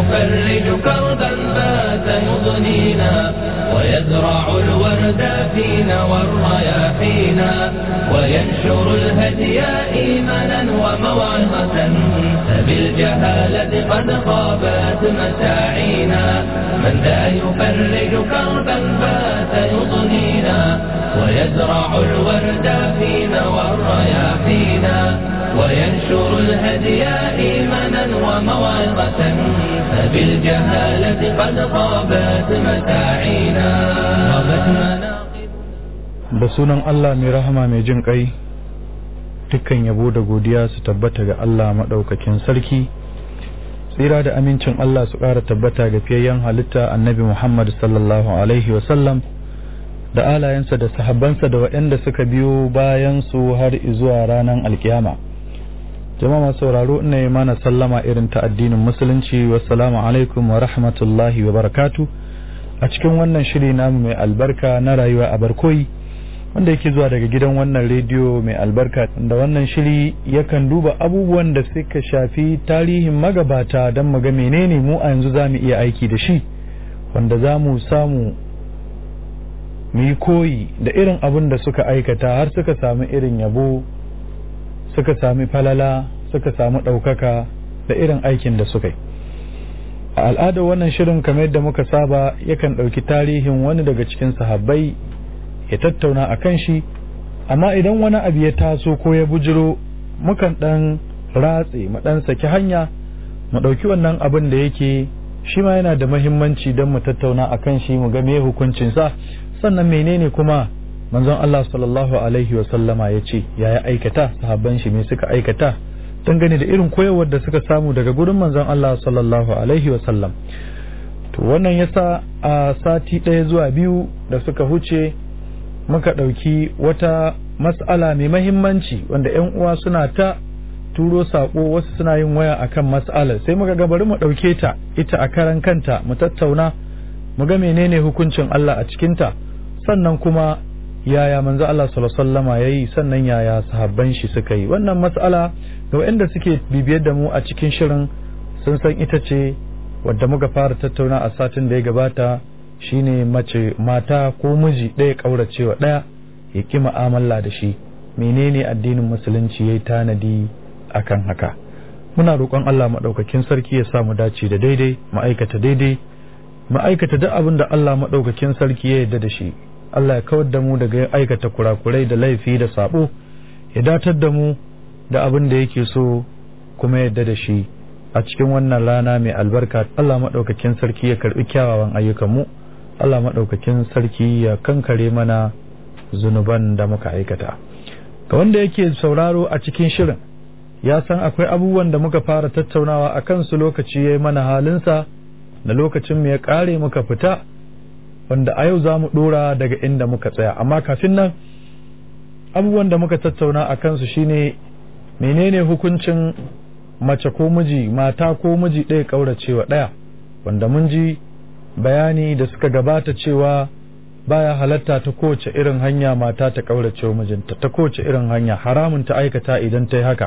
يفرج كربا بات يضنينا ويزرع الورد فينا والرياحينا وينشر الهدي إيمانا وموعظة فبالجهالة قد خابت مساعينا من ذا يفرج كربا بات يضنينا ويزرع الورد فينا والرياحينا وينشر الهدي إيمانا وموعظة فبالجهالة قد خابت مساعينا غابت مناقب da sunan Allah mai rahama mai jin ƙai dukkan yabo da godiya su tabbata ga Allah maɗaukakin sarki tsira da amincin Allah su ƙara tabbata ga fiyayyen halitta annabi Muhammad sallallahu alaihi wasallam da alayensa da sahabbansa da waɗanda suka biyo bayan su har zuwa ranar alkiyama jama'a masu sauraro ina yi mana sallama irin ta addinin musulunci wassalamu alaikum wa rahmatullahi wa barakatu a cikin wannan shiri namu mai albarka na rayuwa a barkoyi wanda yake zuwa daga gidan wannan rediyo mai albarka da wannan shiri yakan duba abubuwan da suka shafi tarihin magabata don mu ga menene mu a yanzu za mu iya aiki da shi wanda za mu samu mu yi koyi da irin abin da suka aikata har suka sami irin yabo suka sami falala suka sami ɗaukaka da irin aikin da suka yi a al'adar wannan shirin kamar yadda muka saba yakan ɗauki tarihin wani daga cikin sahabbai ya tattauna a kan shi amma idan wani abu ya taso ko ya bujiro mukan ɗan ratse mu ɗan saki hanya mu ɗauki wannan abin da yake shi ma yana da mahimmanci don mu tattauna a kan shi mu ga me hukuncinsa sannan menene kuma manzon Allah sallallahu alaihi wa sallama ya ce ya ya aikata sahabban shi me suka aikata dangane da irin koyarwar da suka samu daga gurin manzon Allah sallallahu alaihi wa sallam to wannan yasa a sati ɗaya zuwa biyu da suka huce muka ɗauki wata mas'ala mai mahimmanci wanda 'yan uwa suna ta turo saƙo wasu suna yin waya akan mas'alar sai muka ga bari mu ɗauke ta ita a karan kanta mu tattauna mu ga menene hukuncin Allah a cikinta sannan kuma yaya manzo Allah sallallahu alaihi wasallama yayi sannan yaya sahabban shi suka yi wannan mas'ala ga waɗanda suke bibiyar da mu a cikin shirin sun san ita ce wadda muka fara tattauna a satin da ya gabata shine mace mata ko miji ɗaya ƙauracewa ɗaya ya ƙi mu'amala da shi menene addinin musulunci yayi tanadi akan haka muna roƙon Allah maɗaukakin sarki ya sa mu dace da daidai mu aikata daidai mu aikata duk abin da Allah maɗaukakin sarki ya yarda da shi Allah ya kawar da mu daga aikata kurakurai da laifi da sabo ya datar da mu da abin da yake so kuma yarda da shi a cikin wannan rana mai albarka Allah maɗaukakin sarki ya karɓi kyawawan ayyukanmu Allah maɗaukakin sarki ya kankare mana zunuban da muka aikata ga wanda yake sauraro a cikin shirin ya san akwai abubuwan da muka fara tattaunawa a kansu lokaci ya yi mana halinsa da lokacin mu ya ƙare muka fita wanda a yau za mu ɗora daga inda muka tsaya amma kafin nan abubuwan da muka tattauna a kansu shine menene hukuncin mace ko miji mata ko miji ɗaya ƙauracewa ɗaya wanda mun ji bayani da suka gabata cewa baya halatta ta kowace irin hanya mata ta ƙaurace wa mijinta ta kowace irin hanya haramun ta aikata idan ta yi haka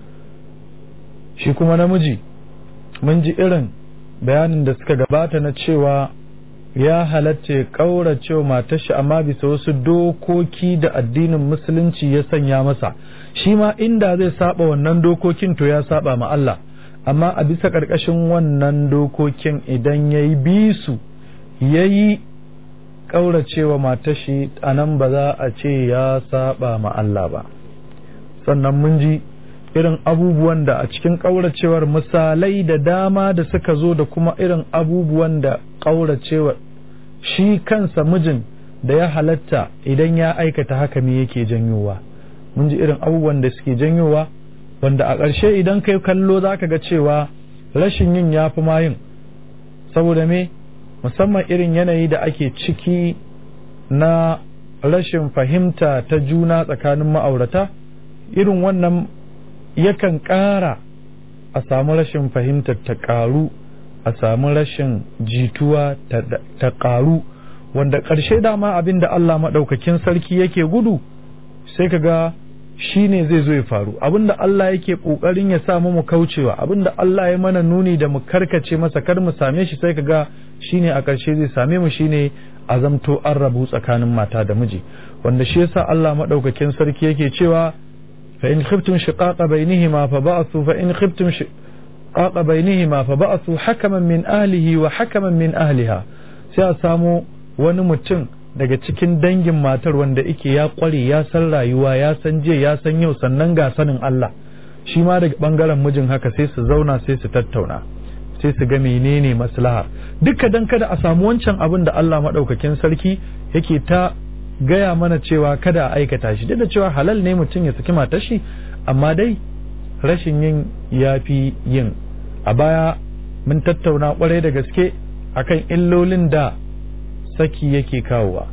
shi kuma namiji mun ji irin bayanin da suka gabata na cewa ya halatta ya ƙaurace wa matar shi amma bisa wasu dokoki da addinin musulunci ya sanya masa shi ma inda zai saba wannan dokokin to ya saba ma Allah amma a bisa ƙarƙashin wannan dokokin idan ya yi bisu ya yi ƙauracewa matashi a nan ba za a ce ya saba ma Allah ba sannan mun ji irin abubuwan da a cikin ƙauracewar misalai da dama da suka zo da kuma irin abubuwan da ƙauracewa shi kansa mijin da ya halatta idan ya aikata haka me yake janyowa mun ji irin abubuwan da suke janyowa wanda a ƙarshe idan kai kallo za ka ga cewa rashin yin ya fi yin saboda me musamman irin yanayi da ake ciki na rashin fahimta ta juna tsakanin ma'aurata irin wannan yakan ƙara a samu rashin fahimtar ta ƙaru a samu rashin jituwa ta ƙaru wanda ƙarshe dama abin da Allah maɗaukakin sarki yake gudu sai ka ga shine zai zo ya faru abinda Allah yake kokarin ya sa mu kaucewa abinda Allah ya mana nuni da mu karkace masa kar mu same shi sai kaga shine a ƙarshe zai same mu shine azamto an rabu tsakanin mata da miji wanda shi yasa Allah madaukakin sarki yake cewa fa in khiftum shiqaqa bainihima fa ba'thu fa in khiftum shiqaqa bainihima fa ba'thu hakaman min ahlihi wa hakaman min ahliha sai a samu wani mutum daga cikin dangin matar wanda yake ya kware ya san rayuwa ya san je ya san yau sannan ga sanin Allah shi ma daga bangaren mijin haka sai su zauna sai su tattauna sai su ga menene maslaha duka dan kada a samu wancan abin da Allah madaukakin sarki yake ta gaya mana cewa kada a aikata shi duk da cewa halal ne mutum ya saki matar shi amma dai rashin yin yafi yin a baya mun tattauna kwarai da gaske akan illolin da saki yake kawowa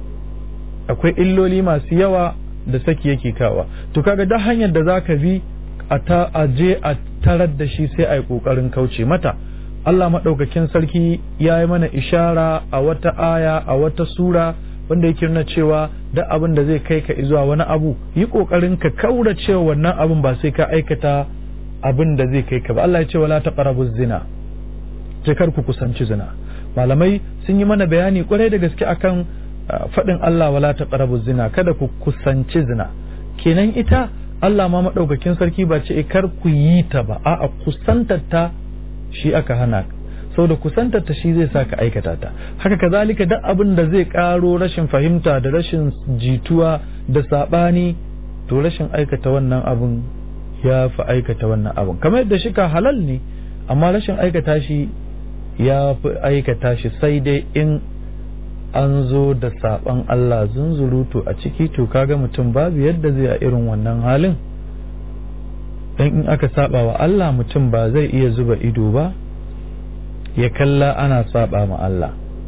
akwai illoli masu yawa da saki yake kawowa to kaga duk hanyar da zaka bi a ta aje a tarar da shi sai a yi kokarin kauce mata Allah maɗaukakin sarki ya yi mana ishara a wata aya a wata sura wanda yake nuna cewa duk abin da zai kai ka zuwa wani abu yi kokarin ka kaura cewa wannan abin ba sai ka aikata abin da zai kai ka ba Allah ya ce wala taqrabu zina kar ku kusanci zina malamai sun yi mana bayani kwarai da gaske akan faɗin Allah wala taqrabu zina kada ku kusanci zina kenan ita Allah ma madaukakin sarki ba ce kar ku yi ta ba a'a kusantar ta shi aka hana saboda kusantar ta shi zai sa ka aikata ta haka kazalika duk abin da zai karo rashin fahimta da rashin jituwa da sabani to rashin aikata wannan abin ya fi aikata wannan abin kamar yadda shi ka halal ne amma rashin aikata shi ya fi aikata shi sai dai in an zo da saban Allah zunzurutu a ciki to kaga mutum babu yadda zai a irin wannan halin dan in aka saba wa Allah mutum ba zai iya zuba ido ba ya kalla ana saba ma Allah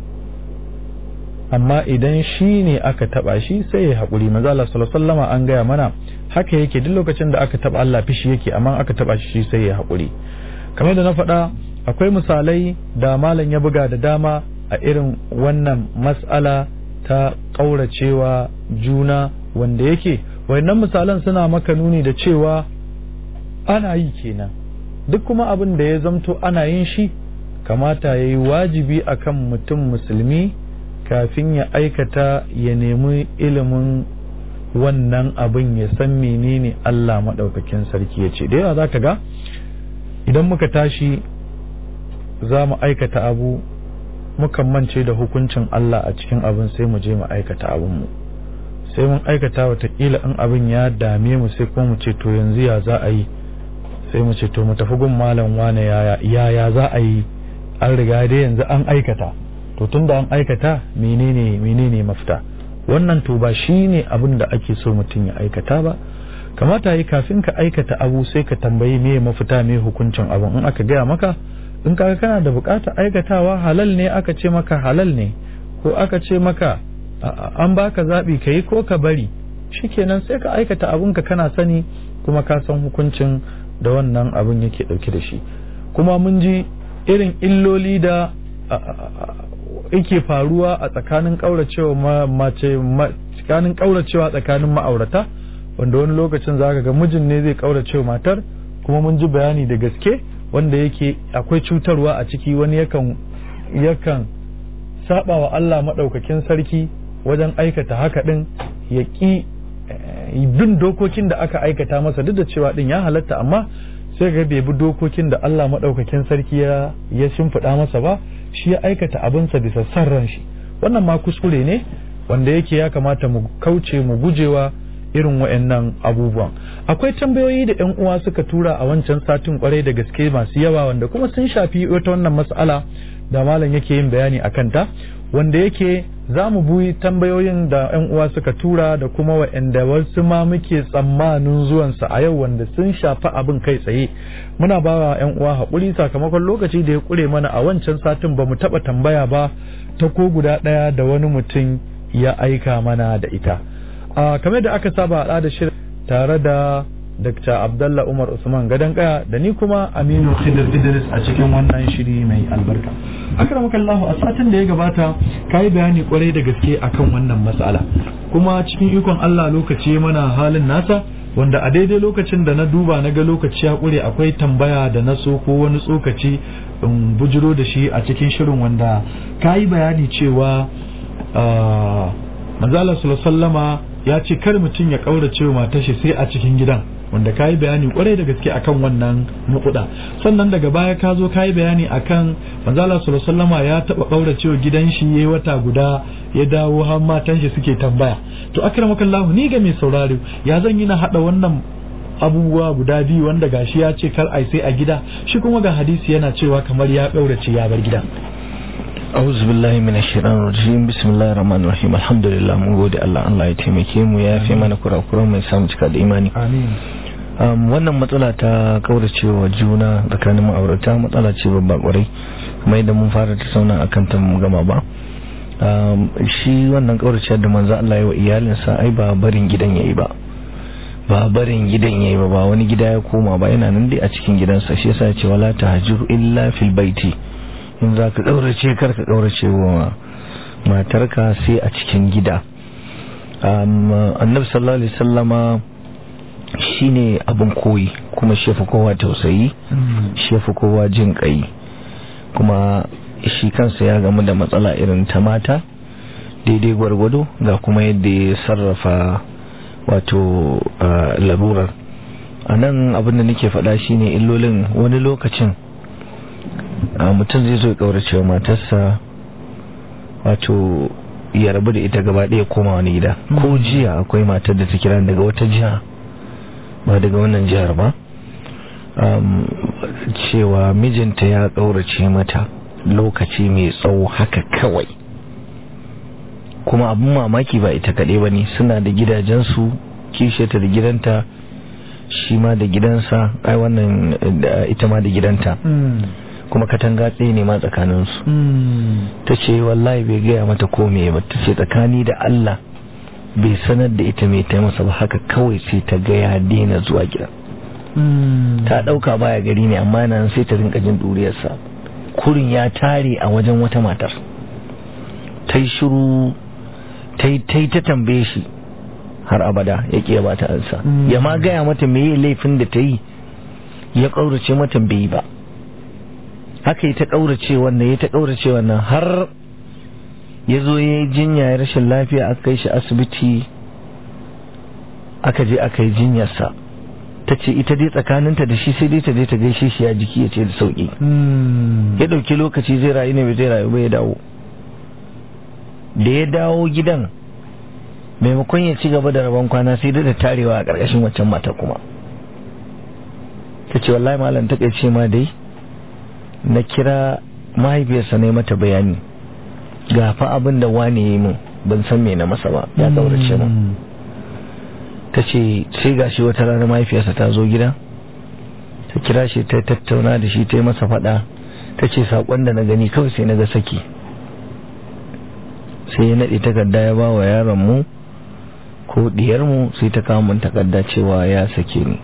amma idan shi ne aka taba shi sai ya haƙuri maza Allah sallallahu an gaya mana haka yake duk lokacin da aka taba Allah fishi yake amma aka taba shi sai ya haƙuri kamar da na faɗa akwai misalai da malam ya buga da dama a irin wannan mas'ala ta ƙauracewa juna wanda yake wannan misalan suna maka nuni da cewa ana yi kenan duk kuma abin da ya zamto ana yin shi kamata ya yi wajibi akan mutum musulmi kafin ya aikata ya nemi ilimin wannan abin ya san menene Allah maɗaukakin sarki ya ce da yawa za ka ga idan muka tashi za mu aikata abu mukan mance da hukuncin Allah a cikin abin sai mu je mu aikata abinmu sai mun aikata watakila in abin ya dame mu sai kuma mu ce to yanzu ya za a yi sai mu ce to mu tafi gun malam wane yaya za a yi an riga dai yanzu an aikata to tunda an aikata menene menene mafita wannan to ba shine abin da ake so mutum ya aikata ba kamata yi kafin ka aikata abu sai ka tambayi me mafita me hukuncin abin in aka gaya maka in kaga kana da bukatar aikatawa halal ne aka ce maka halal ne ko aka ce maka an baka zaɓi ka yi ko ka bari shikenan sai ka aikata abinka kana sani kuma ka san hukuncin da wannan abin yake ɗauke da shi kuma mun ji irin illoli da yake faruwa a tsakanin ƙauracewa mace tsakanin ƙauracewa tsakanin ma'aurata wanda wani lokacin za ga mijin ne zai ƙauracewa matar kuma mun ji bayani da gaske wanda yake akwai cutarwa a ciki wani yakan yakan saba wa Allah maɗaukakin sarki wajen aikata haka ɗin ya ƙi bin dokokin da aka aikata masa duk da cewa ɗin ya halatta amma sai ga bai bi dokokin da Allah maɗaukakin sarki ya ya shimfiɗa masa ba shi ya aikata abinsa bisa san ran shi wannan ma kuskure ne wanda yake ya kamata mu kauce mu gujewa irin wa'annan abubuwan akwai tambayoyi da yan uwa suka tura a wancan satin kwarai da gaske masu yawa wanda kuma sun shafi wata wannan mas'ala da malam yake yin bayani a kanta wanda yake za mu buyi tambayoyin da yan uwa suka tura da kuma wa'anda wasu ma muke tsammanin zuwansa a yau wanda sun shafi abin kai tsaye muna ba wa yan uwa haƙuri sakamakon lokaci da ya ƙure mana a wancan satin ba mu taɓa tambaya ba ta ko guda ɗaya da wani mutum ya aika mana da ita a kamar da aka saba a da shirin tare da Dr. Abdallah Umar Usman Gadan Kaya da ni kuma Aminu Khidir Idris a cikin wannan shiri mai albarka. Akramakallahu a satin da ya gabata kai bayani kwarai da gaske akan wannan matsala. Kuma cikin ikon Allah lokaci mana halin nasa wanda a daidai lokacin da na duba na ga lokaci ya kure akwai tambaya da na so ko wani tsokaci in bujiro da shi a cikin shirin wanda ka yi bayani cewa manzala sallama ya ce kar mutum ya kaurace wa matar shi sai a cikin gidan wanda ka yi bayani kwarai da gaske akan wannan nukuda sannan daga baya ka zo ka yi bayani akan manzala sallama ya taba kaurace wa gidan shi yayi wata guda ya dawo har matan shi suke tambaya to akramakallahu ni ga mai sauraro ya zan yi na hada wannan abubuwa guda biyu wanda gashi ya ce kar ai sai a gida shi kuma ga hadisi yana cewa kamar ya kaurace ya bar gida أعوذ بالله من الشيطان الرجيم بسم الله الرحمن الرحيم الحمد لله mun gode Allah Allah ya taimake mu ya fi mana kurakuran mai samu cika da imani amin um, wannan matsala ta kauracewa juna tsakanin ma'aurata matsala ce babba kwarai kuma idan mun fara ta sauna akan ta mu gama ba um, shi wannan kauracewar da manzo Allah ya wa iyalinsa ai ba barin gidan yayi ba ba barin gidan yayi ba ba wani gida ya koma ba yana nan dai a cikin gidansa shi yasa ya ce wala tahjur illa fil baiti in za ka ƙaurace kar ka ƙaurace wa matarka sai a cikin gida annabi sallallahu alaihi sallama shine abin koyi kuma shefa kowa tausayi shefa kowa jin kai kuma shi kansa ya gamu da matsala irin ta mata daidai gwargwado ga kuma yadda ya sarrafa wato larurar a nan abin da nake faɗa shine illolin wani lokacin mutum zai zo ya kaurace wa matarsa wato ya rabu da ita gaba ɗaya koma wani gida ko jiya akwai matar da ta kira daga wata jiha ba daga wannan jihar ba cewa mijinta ya kaurace mata lokaci mai tsawo haka kawai kuma abin mamaki ba ita kaɗai ba ne suna da gidajensu kishiyata da gidanta shi ma da gidansa ai wannan ita ma da gidanta kuma katanga tsaye ne ma tsakaninsu ta ce wallahi bai gaya mata ko me ba ta ce tsakani da Allah bai sanar da ita mai ta masa ba haka kawai sai ta ga ya daina zuwa gida ta ɗauka baya gari ne amma nan sai ta rinka jin ɗuriyarsa kurin ya tare a wajen wata matar ta yi shiru ta yi ta tambaye shi har abada ya ƙiya ba ta ansa ya ma gaya mata me laifin da ta yi ya ƙaurace mata bai yi ba haka yi ta ƙaurace wannan ya ta ƙaurace wannan har ya zo ya yi jinya ya rashin lafiya aka kai shi asibiti aka je aka yi jinyarsa ta ce ita dai tsakaninta da shi sai dai ta je ta gaishe shi ya jiki ya ce da sauƙi ya ɗauki lokaci zai rayu ne bai zai rayu ba ya dawo da ya dawo gidan maimakon ya ci gaba da rabon kwana sai da tarewa a ƙarƙashin waccan mata kuma ta ce wallahi malam ta ce ma dai na kira mahaifiyarsa ne mata bayani ga fa abin da wane yi min ban san me na masa ba ya kaurace min ta ce sai ga shi wata rana mahaifiyarsa ta zo gida ta kira shi ta tattauna da shi ta yi masa faɗa ta ce saƙon da na gani kawai sai na ga saki sai ya naɗe takarda ya ba wa yaron mu ko diyarmu sai ta kawo mun takarda cewa ya sake ni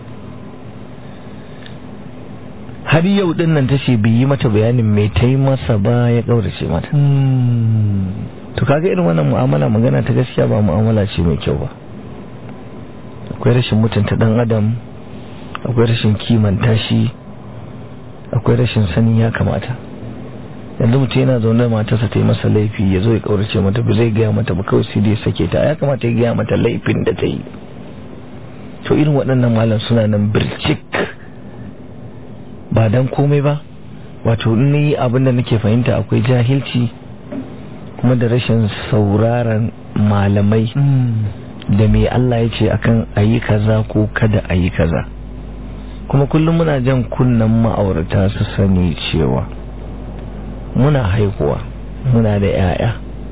har yau din nan ta ce bai yi mata bayanin mai ta yi masa ba ya ƙaurace mata to kaga irin wannan mu'amala magana ta gaskiya ba mu'amala ce mai kyau ba akwai rashin mutunta dan adam akwai rashin kimanta shi akwai rashin sanin ya kamata yanzu mutum yana zaune matarsa ta yi masa laifi ya zo ya kaurace mata ba zai gaya mata ba kawai sai dai sake ta ya kamata ya gaya mata laifin da ta yi to irin waɗannan malam suna nan bircik ba dan komai ba wato ni abin da nake fahimta akwai jahilci kuma da rashin sauraron malamai da me Allah ya ce akan ayi kaza ko kada ayi kaza kuma kullum muna jan kunnan ma'aurata su sani cewa muna haihuwa muna da 'ya'ya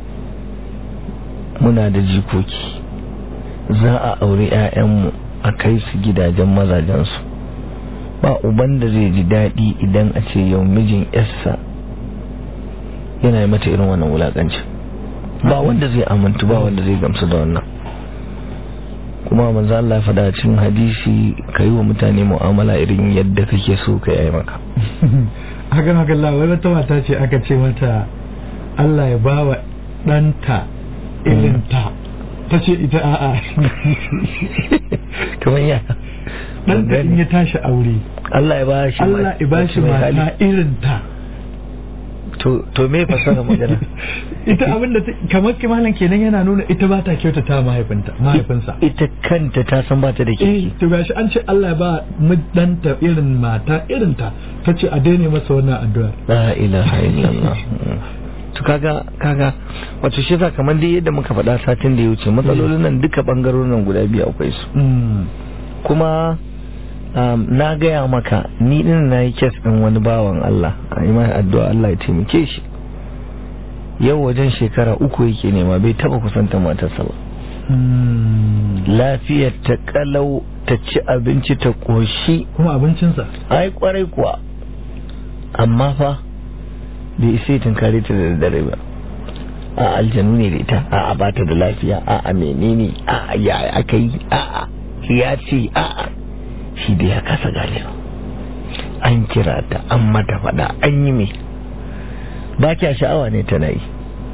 muna da jikoki za a aure 'ya'yanmu a kai su gidajen mazajensu ba uban da zai ji daɗi idan a ce yau mijin yarsa yana yi mata irin wannan wulaƙancin ba wanda zai amintu ba wanda zai gamsu da wannan kuma manzo Allah ya faɗa cikin hadisi ka yi wa mutane mu'amala irin yadda kake so ka yi maka hakan hakan Allah wai wata mata ce aka ce mata Allah ya ba wa ɗanta irin ta ta ce ita a'a kamar ya dan da in ya tashi aure Allah ya bashi Allah ya bashi mata irin ta to to me fasara magana ita abinda kamar kimanin kenan yana nuna ita ba ta kyautata mahaifinta mahaifinsa ita kanta ta san bata da eh kirki to gashi an ce Allah ya ba danta irin mata irin ta tace a daina masa wannan addu'a la ilaha illallah to kaga kaga wato shi yasa kamar dai yadda muka faɗa satin da ya wuce matsalolin nan duka bangarorin nan guda biyu akwai su kuma um, na gaya maka ni din na yi kes ɗin wani bawan Allah a yi mai addu'a Allah ya taimake shi yau wajen shekara uku yake nema bai taba kusanta matarsa ba lafiyar ta kalau ta ci abinci ta koshi kuma abincinsa ai kwarai kuwa amma fa bai isa tunkare ta da daddare ba a aljanu ne da ita a a bata da lafiya a a menene a a ya aka yi a a ya ce a a shi da ya kasa ganewa an kira ta an mata fada an yi mai ba kya sha'awa ne tana yi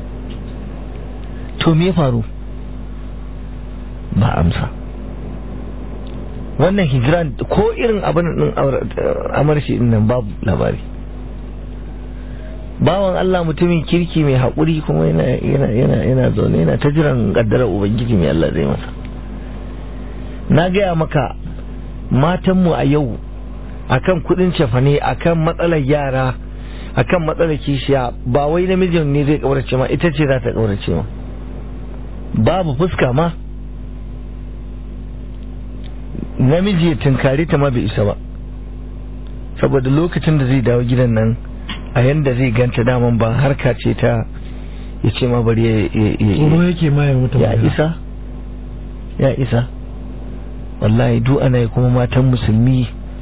to me faru ba amsa wannan hijiran ko irin abin din amarshi din nan babu labari bawan Allah mutumin kirki mai haƙuri kuma yana yana yana yana zaune yana ta jiran kaddarar ubangiji mai Allah zai masa na gaya maka matanmu a yau akan kudin cefane akan matsalar yara akan matsalar kishiya ba wai namijin ne zai kaurace ma ita ce za ta kaurace ma babu fuska ma namiji ya tunkari ta ma bai isa ba saboda lokacin da zai dawo gidan nan a yanda zai ganta daman ba harka ce ta ya ce ma bari ya tsoro yake ma ya mutu ya isa ya isa wallahi duk ana yi kuma matan musulmi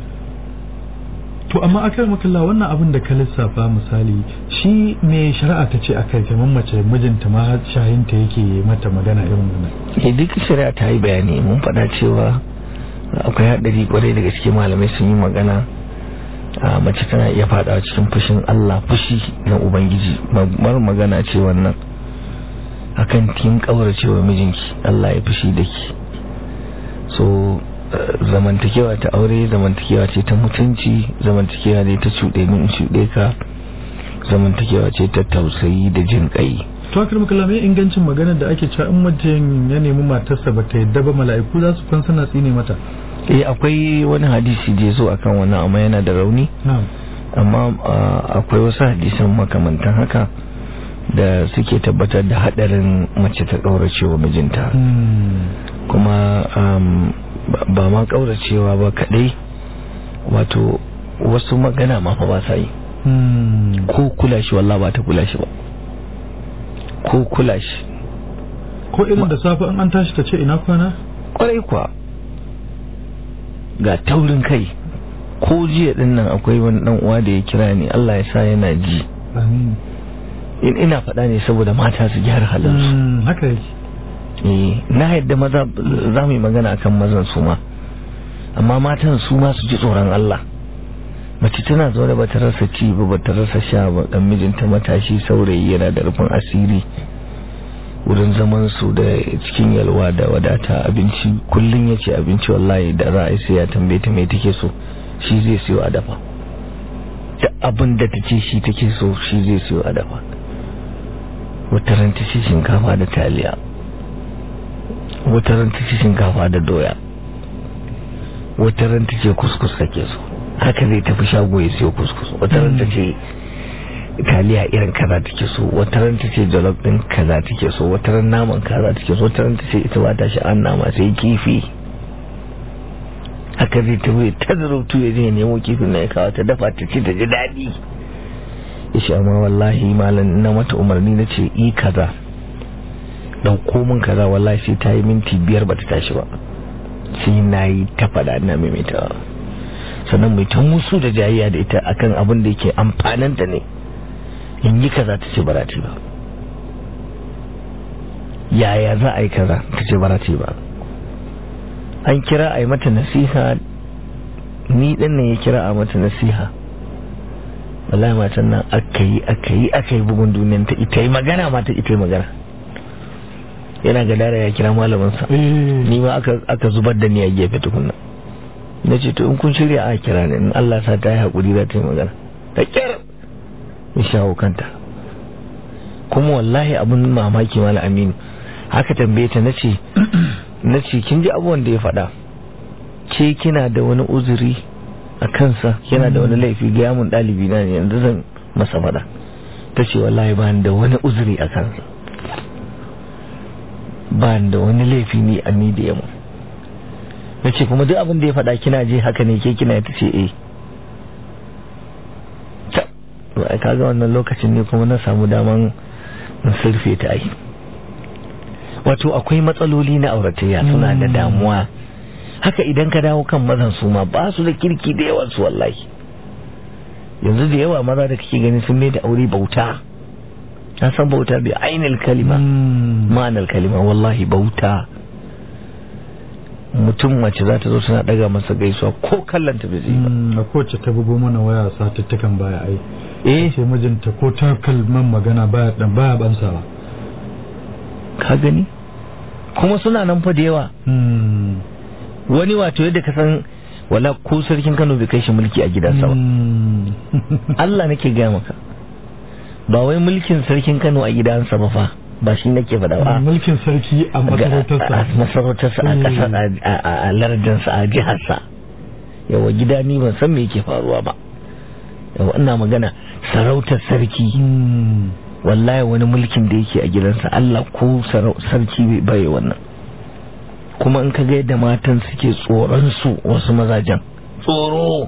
to amma akai makalla wannan abin da ka lissafa misali shi me shari'a ta ce akai kamar mace mijinta ma shayinta yake mata magana irin wannan eh duk shari'a ta yi bayani mun faɗa cewa akwai haɗari kwarai daga cikin malamai sun yi magana a mace tana iya faɗawa cikin fushin Allah fushi na ubangiji mar magana ce wannan akan kin kauracewa mijinki Allah ya fushi da ki so zamantakewa ta aure zamantakewa ce ta mutunci zamantakewa ne ta cuɗe ni in cuɗe ka zamantakewa ce ta tausayi da jin ƙai to akar makalla me ingancin magana da ake cewa in mutum ya nemi matarsa ba ta yadda ba mala'iku za su fan suna tsine mata eh akwai wani hadisi da ya zo akan wannan amma yana da rauni amma akwai wasu hadisan makamantan haka da suke tabbatar da hadarin mace ta kauracewa mijinta kuma ba ma kauracewa ba kadai wato wasu magana ma fa ba sa yi ko kula shi wallah ba ta kula shi ba ko kula shi ko irin da safe in an tashi ta ce ina kwana kwarai kuwa ga taurin kai ko jiya din nan akwai wani dan uwa da ya kira ni Allah ya sa yana ji amin in ina faɗa ne saboda mata su gyara halinsu haka yake eh na yadda maza za mu yi magana akan mazan su ma amma matan su ma su ji tsoron Allah mace tana zaune ba ta rasa ci ba ba ta rasa sha ba dan mijinta matashi saurayi yana da rufin asiri wurin zaman su da cikin yalwa da wadata abinci kullun ya ce abinci wallahi da za a yi sai ya tambaye ta mai take so shi zai siyo a dafa da abin da ta ce shi take so shi zai siyo a dafa wata ran ta ce shinkafa da taliya wata ran ta ce shinkafa da doya wata ran ta ce kuskus kake so haka zai tafi shago ya siyo kuskus wata ran ta ce taliya irin kaza take so wata ran ta ce jollof din kaza take so wata ran naman kaza take so wata ran ta ce ita ba ta sha'an nama sai kifi haka zai tafi ta zarautu ya je nemo kifin na ya kawo ta dafa ta ce ta ji daɗi ya ce amma wallahi malam na mata umarni na ce i kaza ɗauko min kaza wallahi sai ta yi minti biyar ba ta tashi ba sai na yi ta faɗa na maimaita sannan mai ta musu da jayayya da ita akan abin da yake amfananta ne in yi kaza ta ce ba ba yaya za a yi kaza ta ce ba ba an kira a yi mata nasiha ni ɗin nan ya kira a mata nasiha wallahi matan nan aka yi aka yi aka yi bugun duniyan ta ita yi magana mata ita yi magana yana gadara ya kira malaminsa ni ma aka aka zubar da ni a gefe tukunna na ce to in kun shirya a kira ni in Allah sa ta yi haƙuri za ta yi magana da kyar in shawo kanta kuma wallahi abun mamaki mala aminu haka tambaye ta nace nace kin ji abubuwan da ya faɗa ke kina da wani uzuri a kansa kina da wani laifi ga mun ɗalibi na ne yanzu zan masa faɗa ta ce wallahi ba da wani uzuri a kansa ba da wani laifi ni a ni da yamu na ce kuma duk abin da ya faɗa kina je haka ne ke kina ta ce eh ta kaga wannan lokacin ne kuma na samu daman in surfe ta ai wato akwai matsaloli na auratayya suna da damuwa haka idan ka dawo kan mazan su ma ba su da kirki da yawan su wallahi yanzu da yawa maza da kake gani sun mai da aure bauta na san bauta bi ainihin kalima ma'anar kalima wallahi bauta mutum mace za ta zo suna daga masa gaisuwa ko kallanta bai zai ba a kowace ta bugo mana waya satuttukan baya ai eh ce mijinta ko ta kalman magana baya dan baya bansawa ka gani kuma suna nan fa da yawa wani wato yadda ka san wala ko sarkin Kano bai kai shi mulki a gidansa ba Allah nake gaya maka ba wai mulkin sarkin Kano a gidansa ba fa ba shi nake faɗa ba mulkin sarki a masarautarsa a masarautarsa a ƙasar a lardinsa a jiharsa yawa gida ni ban san me yake faruwa ba yawa ina magana sarautar sarki wallahi wani mulkin da yake a gidansa Allah ko sarki bai wannan kuma in ka ga yadda matan suke tsoron su wasu mazajen tsoro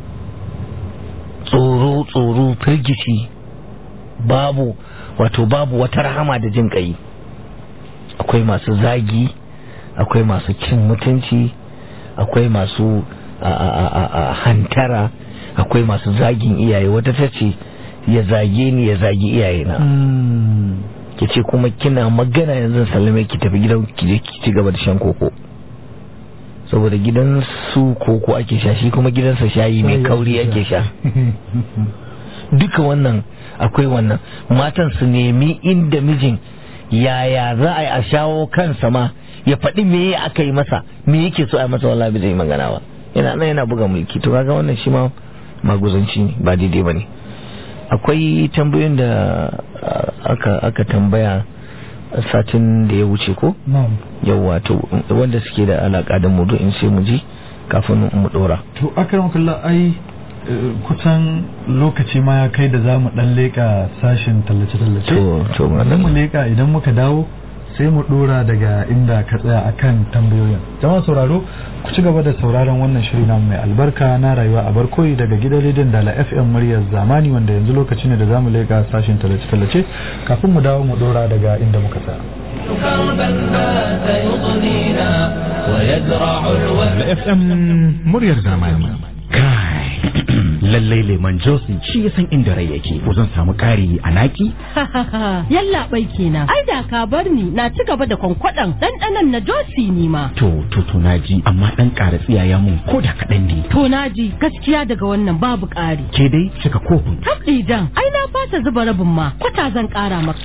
tsoro tsoro firgici babu wato babu wata rahama da jin kai akwai masu zagi akwai masu cin mutunci akwai masu hantara akwai masu zagin iyaye wata ta ce ya zage ni ya zagi iyayena ki ce kuma kina magana yanzu sallame ki tafi gidan ki je ki ci gaba da shan koko saboda gidan su koko ake sha shi kuma gidansa shayi mai kauri ake sha duka wannan akwai wannan matan su nemi inda mijin yaya za a yi a shawo kansa ma ya faɗi me aka yi masa me yake so a yi masa wallahi zai magana ba yana nan yana buga mulki to kaga wannan shi ma maguzanci ne ba daidai ba ne akwai tambayoyin da aka aka tambaya satin da ya wuce ko yawa to wanda suke da alaka da mu in sai mu ji kafin mu dora to akram kallah ai kusan lokaci ma ya kai da za mu dan leka sashin tallace-tallace to to mu leka idan muka dawo sai mu dora daga inda ka tsaya akan tambayoyin jama'a sauraro ku ci gaba da sauraron wannan shiri namu mai albarka na rayuwa a barkoyi daga gidan rediyon dala fm muryar zamani wanda yanzu lokaci ne da zamu leka sashin tallace-tallace kafin mu dawo mu dora daga inda muka tsaya FM muryar zamani kai lallai leman josin shi ya san inda rai yake ko zan samu ƙari a naki yalla bai kenan ai da ka bar ni na ci gaba da kwankwadan ɗanɗanon na josi ni ma to to to naji amma dan ƙara tsiyaya mun ko da kaɗan ne to naji gaskiya daga wannan babu ƙari ke dai cika kofin tabɗi jan ai na fasa zuba rabin ma kwata zan ƙara maka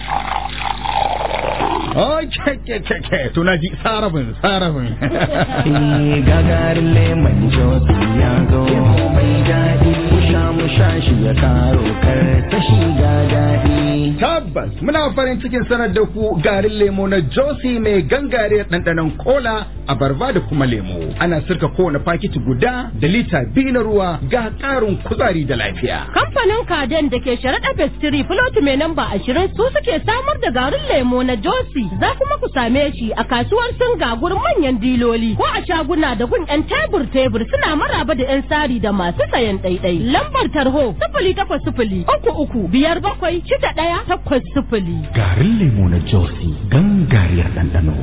Oh, ke ke ke ke to naji sarabin sarabin gagarin lemon josi ya zo mai daɗi sha mu sha shi ya karo kar ta shiga daɗi tabbas muna farin cikin sanar da ku garin lemo na josi mai gangare ɗanɗanon kola abarba da kuma lemo ana sirka kowane fakiti guda da lita biyu na ruwa ga ƙarin kuzari da lafiya kamfanin kaden da ke sharaɗa pastry flot mai namba ashirin su suke samar da garin lemo na josi za kuma ku same shi a kasuwar singa gurin manyan diloli ko a shaguna da gun yan tebur tebur suna maraba da yan sari da masu sayan ɗaiɗai lambar tarho sifili takwas sifili uku uku biyar bakwai shida ɗaya takwas sifili. garin lemo na josi gangariyar ɗanɗano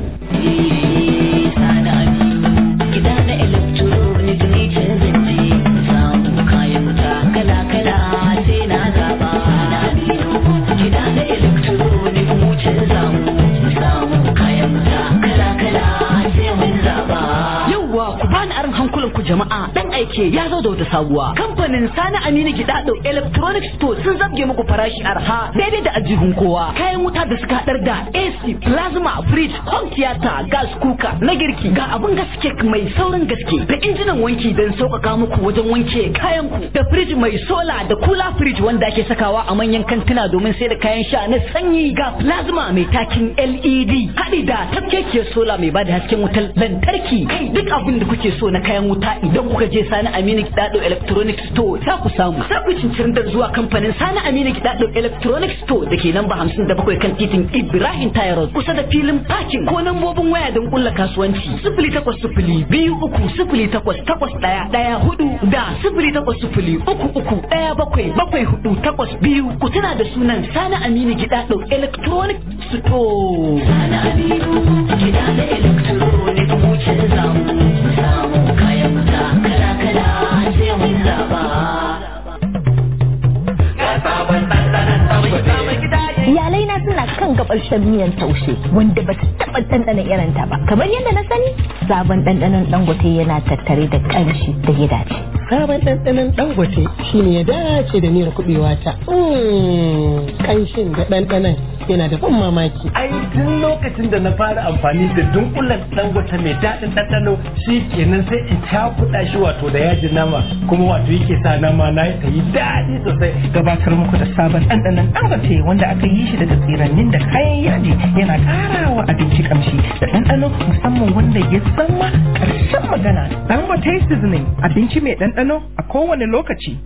Yawwa ku bani aron hankulan ku jama'a dan aike Dangote ya zo da wata sabuwa. Kamfanin Sani Aminu Gidado Electronic Store sun zabge muku farashi arha daidai da ajihun kowa. Kayan wuta da suka hadar da AC, plasma, fridge, home theater, gas cooker, na girki ga abin gaske mai saurin gaske da injinan wanki don sauƙaƙa muku wajen wanke kayan ku da fridge mai sola da kula fridge wanda ake sakawa a manyan kantuna domin sai da kayan sha na sanyi ga plasma mai takin LED haɗi da tafkekiyar sola mai bada hasken wutar lantarki kai duk abin da kuke so na kayan wuta idan kuka je Sani Aminu Kidado Electronic Store za ku samu za ku cincirin da zuwa kamfanin Sani Aminu Kidado Electronic Store da ke namba 57 kan titin Ibrahim Tayarot kusa da filin parking ko lambobin waya don kulla kasuwanci sifili takwas sifili biyu uku sifili takwas takwas ɗaya ɗaya hudu da sifili takwas sifili uku uku ɗaya bakwai bakwai hudu takwas biyu ku tuna da sunan Sani Aminu Gidado Electronic Store. Sani Aminu Gidado Electronic mu canza mu samu kayan wuta kala kala sai mun zaba. Ga sabon ɗanɗanon mai gida iyalai na suna kan gabar shan miyan taushe wanda ba ta taɓa ɗanɗana irin ta ba kamar yadda na sani sabon ɗanɗanon dangote yana tattare da ƙamshi da ya dace sabon ɗanɗanon dangote shine ya dace da miyar kuɓewa ta ƙanshin da ɗanɗanon yana da ban mamaki ai tun lokacin da na fara amfani da dunkulen dangote mai daɗin ɗanɗano shi kenan sai in cakuɗa shi wato da yajin nama kuma wato yake sa nama na ta yi daɗi sosai gabatar muku da sabon ɗanɗanon dangote wanda aka yi shi daga tsirannin da kayan yaji yana ƙara wa abinci kamshi da ɗanɗano musamman wanda ya zama ƙarshen magana dangote seasoning abinci mai ɗanɗano a kowane lokaci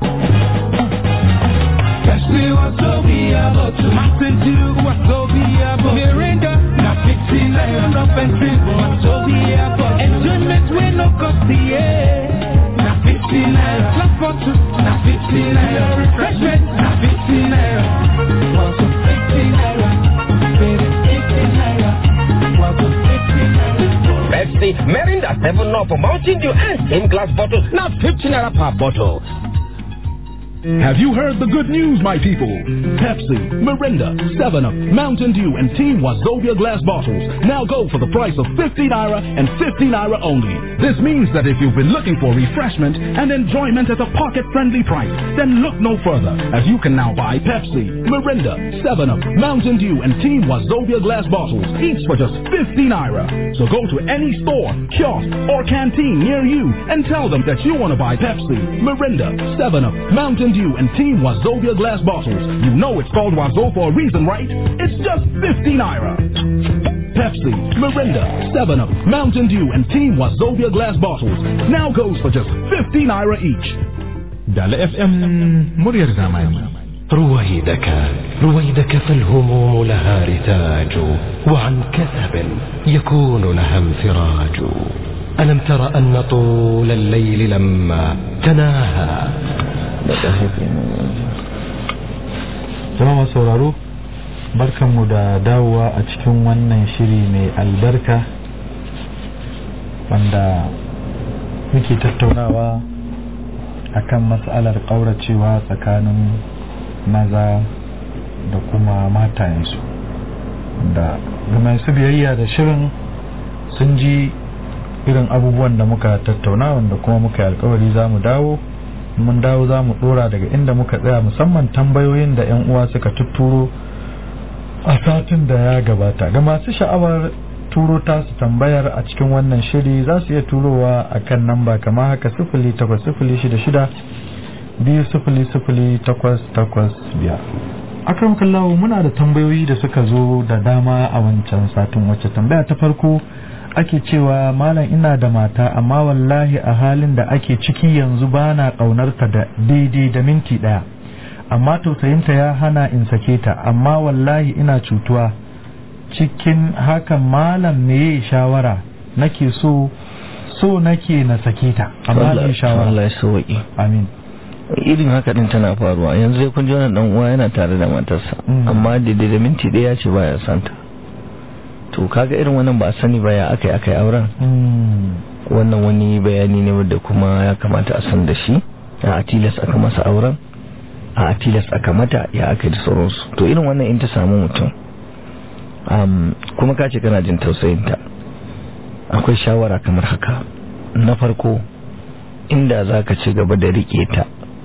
Esprit Wazobia, but to Mountain Dew, Wazobia, but Mirinda, now 15 iron up and drink, Wazobia, but enjoyment will no cost the air. Now 15 naira, plus bottle, now 15 naira, refreshment, now 15 naira, also 15 naira, baby, 15 naira, Wazo 15 naira. Pepsi, Mirinda, 7 Up, Mountain Dew, and in glass bottles, now 15 naira per bottle. Have you heard the good news, my people? Pepsi, Mirinda, 7-Up, Mountain Dew, and Team Wazobia glass bottles now go for the price of 50 naira and 50 naira only. This means that if you've been looking for refreshment and enjoyment at a pocket-friendly price, then look no further, as you can now buy Pepsi, Mirinda, 7-Up, Mountain Dew, and Team Wazobia glass bottles, each for just 50 naira. So go to any store, kiosk, or canteen near you and tell them that you want to buy Pepsi, Mirinda, 7-Up, Mountain Dew, and Team Wazobia glass bottles. You know it's called Wazo for a reason, right? It's just 50 naira. Pepsi, Mirinda, 7-Up, Mountain Dew, and Team Wazobia glass bottles now goes for just 50 naira each. دال اف ام مرير زمان رويدك رويدك فالهموم لها رتاج وعن كثب يكون لها انفراج ألم تر أن طول الليل لما تناهى jama'a sauraro barkanmu da dawowa a cikin wannan shiri mai albarka wanda muke tattaunawa akan matsalar ƙauracewa tsakanin maza da kuma matayensu da ga masu biyayya da shirin sun ji irin abubuwan da muka tattauna wanda kuma muka yi alkawari za mu dawo mun dawo za mu dora daga inda muka tsaya musamman tambayoyin da 'yan uwa suka tutturo a satin da ya gabata ga masu sha'awar turo tasu tambayar a cikin wannan shiri za su iya turowa a kan namba kama haka sifili takwas sifili shida shida biyu sifili sifili takwas takwas biyar akram kallawo muna da tambayoyi da suka zo da dama a wancan satin wacce tambaya ta farko ake cewa malam ina da mata amma wallahi a halin da ake ciki yanzu ba na ƙaunarta da daidai da minti ɗaya amma tausayinta ya hana in sake ta amma wallahi ina cutuwa cikin hakan malam me shawara nake so so nake na sake ta amma me shawara Allah ya sauki amin irin haka din tana faruwa yanzu sai kun ji wannan dan uwa yana tare da matarsa amma daidai da minti ɗaya ce baya santa to kaga irin wannan ba a sani ba ya aka yi aka yi auren wannan wani bayani ne wadda kuma ya kamata a san da shi a atilas aka masa auren a atilas aka mata ya aka yi da sauransu to irin wannan in ta samu mutum kuma ka ce kana jin tausayinta akwai shawara kamar haka na farko inda za ka ci gaba da riƙe ta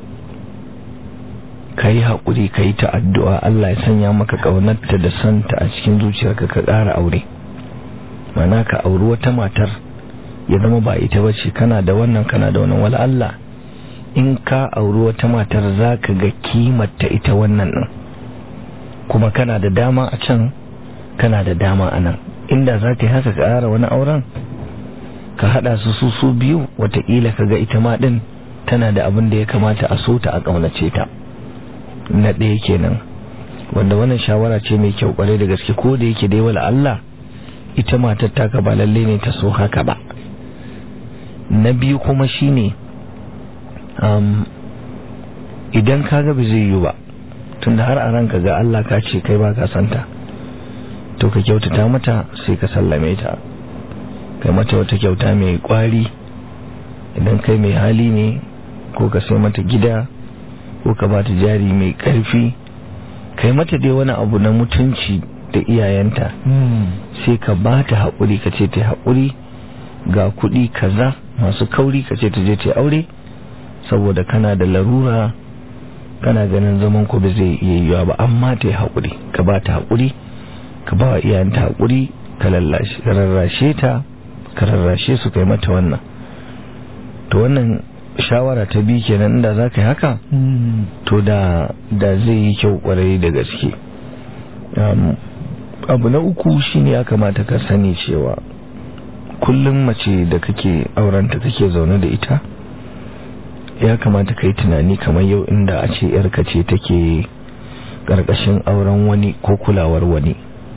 ka yi haƙuri ka yi ta addu'a Allah ya sanya maka ƙaunarta da santa a cikin zuciyarka ka ƙara aure mana ka auri wata matar ya zama ba ita ba ce kana da wannan kana da wannan wala Allah in ka auri wata matar za ka ga kimarta ita wannan ɗin kuma kana da dama a can kana da dama a nan inda za ka yi haka ka ƙara wani auren ka haɗa su su su biyu watakila ka ga ita ma ɗin tana da abin da ya kamata a so ta a ƙaunace ta na ɗaya kenan wanda wannan shawara ce mai kyau ƙwarai da gaske ko da yake dai wala Allah ita matar taka ba lalle ne ta so haka ba na biyu kuma shine um, idan ka ga ba zai yi ba tunda har a ranka ga Allah ka ce kai ba ka santa to ka kyautata mata sai ka sallame ta kai mata wata kyauta mai kwari idan kai mai hali ne ko ka sai mata gida ko ka ba ta jari mai karfi kai mata dai wani abu na mutunci da iyayenta sai ka ba ta haƙuri ka ce ta haƙuri ga kuɗi kaza masu kauri ka ce ta je ta aure saboda kana da larura kana ganin zaman ku ba zai iya yiwa ba amma ta yi haƙuri ka ba ta haƙuri ka ba wa iyayenta haƙuri ka rarrashe ta ka rarrashe su kai mata wannan to wannan shawara ta bi kenan da za ka yi haka to da da zai yi kyau kwarai da gaske abu na uku shine ya kamata ka sani cewa kullum mace da kake aurenta kake zaune da ita ya kamata ka yi tunani kamar yau inda a ce yarka ce take ƙarƙashin auren wani ko kulawar wani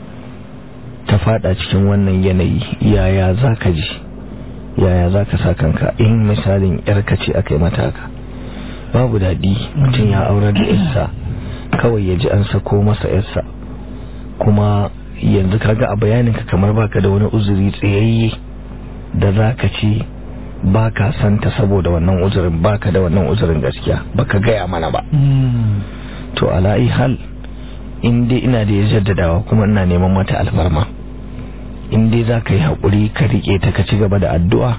ta fada cikin wannan yanayi yaya za ka ji yaya za ka sa kanka in misalin yarka ce aka yi mata haka babu daɗi mutum ya aurar da yarsa kawai ya ji an sako masa yarsa kuma yanzu kaga a bayaninka kamar baka da wani uzuri tsayayye da za ka ce ba ka santa saboda wannan uzurin baka da wannan uzurin gaskiya baka gaya mana ba to ala'i hal in dai ina da ya jaddadawa kuma ina neman mata alfarma in dai za ka yi haƙuri ka riƙe ta ka ci gaba da addu'a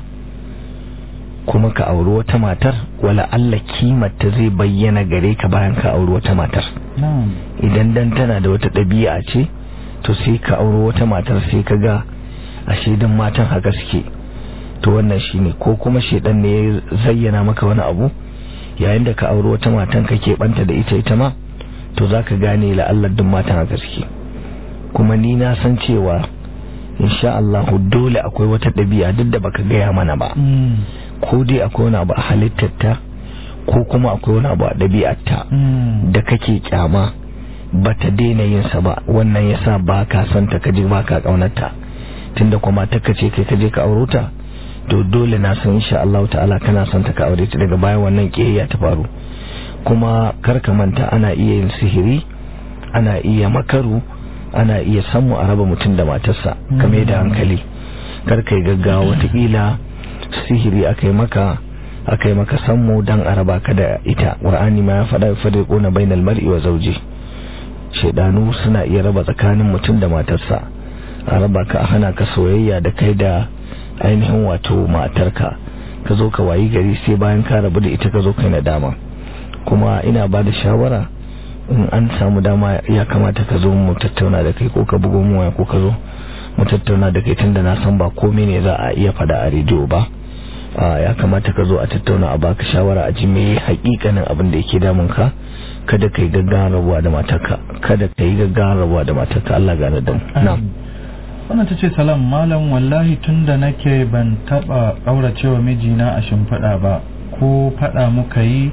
kuma ka auri wata matar wala Allah kimarta zai bayyana gare ka bayan ka auri wata matar idan dan tana da wata ɗabi'a ce to sai ka auri wata matar sai ka ga a shaidan matan haka suke to wannan shine ko kuma shaidan ne ya zayyana maka wani abu yayin da ka auri wata matan ka banta da ita ita ma to za ka gane la'allar duk matan haka suke kuma ni na san cewa insha Allah dole akwai wata ɗabi'a duk da baka gaya mana ba ko dai akwai wani abu a halittarta ko kuma akwai wani abu a ɗabi'arta da kake kyama ba ta daina yin sa ba wannan yasa ba ka son ta kaje ba ka kaunarta tunda kuma ta kace kai kaje ka auro ta to dole na san insha Allah ta'ala kana son ta ka aure ta daga bayan wannan kiyayya ta faru kuma kar ka manta ana iya yin sihiri ana iya makaru ana iya samu a raba mutum da matarsa kame da hankali kar kai gaggawa watakila sihiri aka yi maka aka yi maka sammu dan a raba ka da ita qur'ani ma ya faɗa fadai quna bainal mar'i wa zawji shedanu suna iya raba tsakanin mutum da matarsa a raba ka a hana ka soyayya da kai da ainihin wato matarka ka zo ka wayi gari sai bayan ka rabu da ita ka zo kai nadama kuma ina ba da shawara in an samu dama ya kamata ka zo mu tattauna da kai ko ka bugo mu waya ko ka zo mu tattauna da kai tunda na san ba komai ne za a iya fada a rediyo ba ya kamata ka zo a tattauna a baka shawara a ji me hakikanin abin da yake damun ka kada kai gaggawa rabuwa da matarka kada kai gaggawa rabuwa da matarka Allah gane da mu na'am wannan ta ce salam malam wallahi tunda nake ban taba kauracewa mijina a shimfiɗa ba ko faɗa muka yi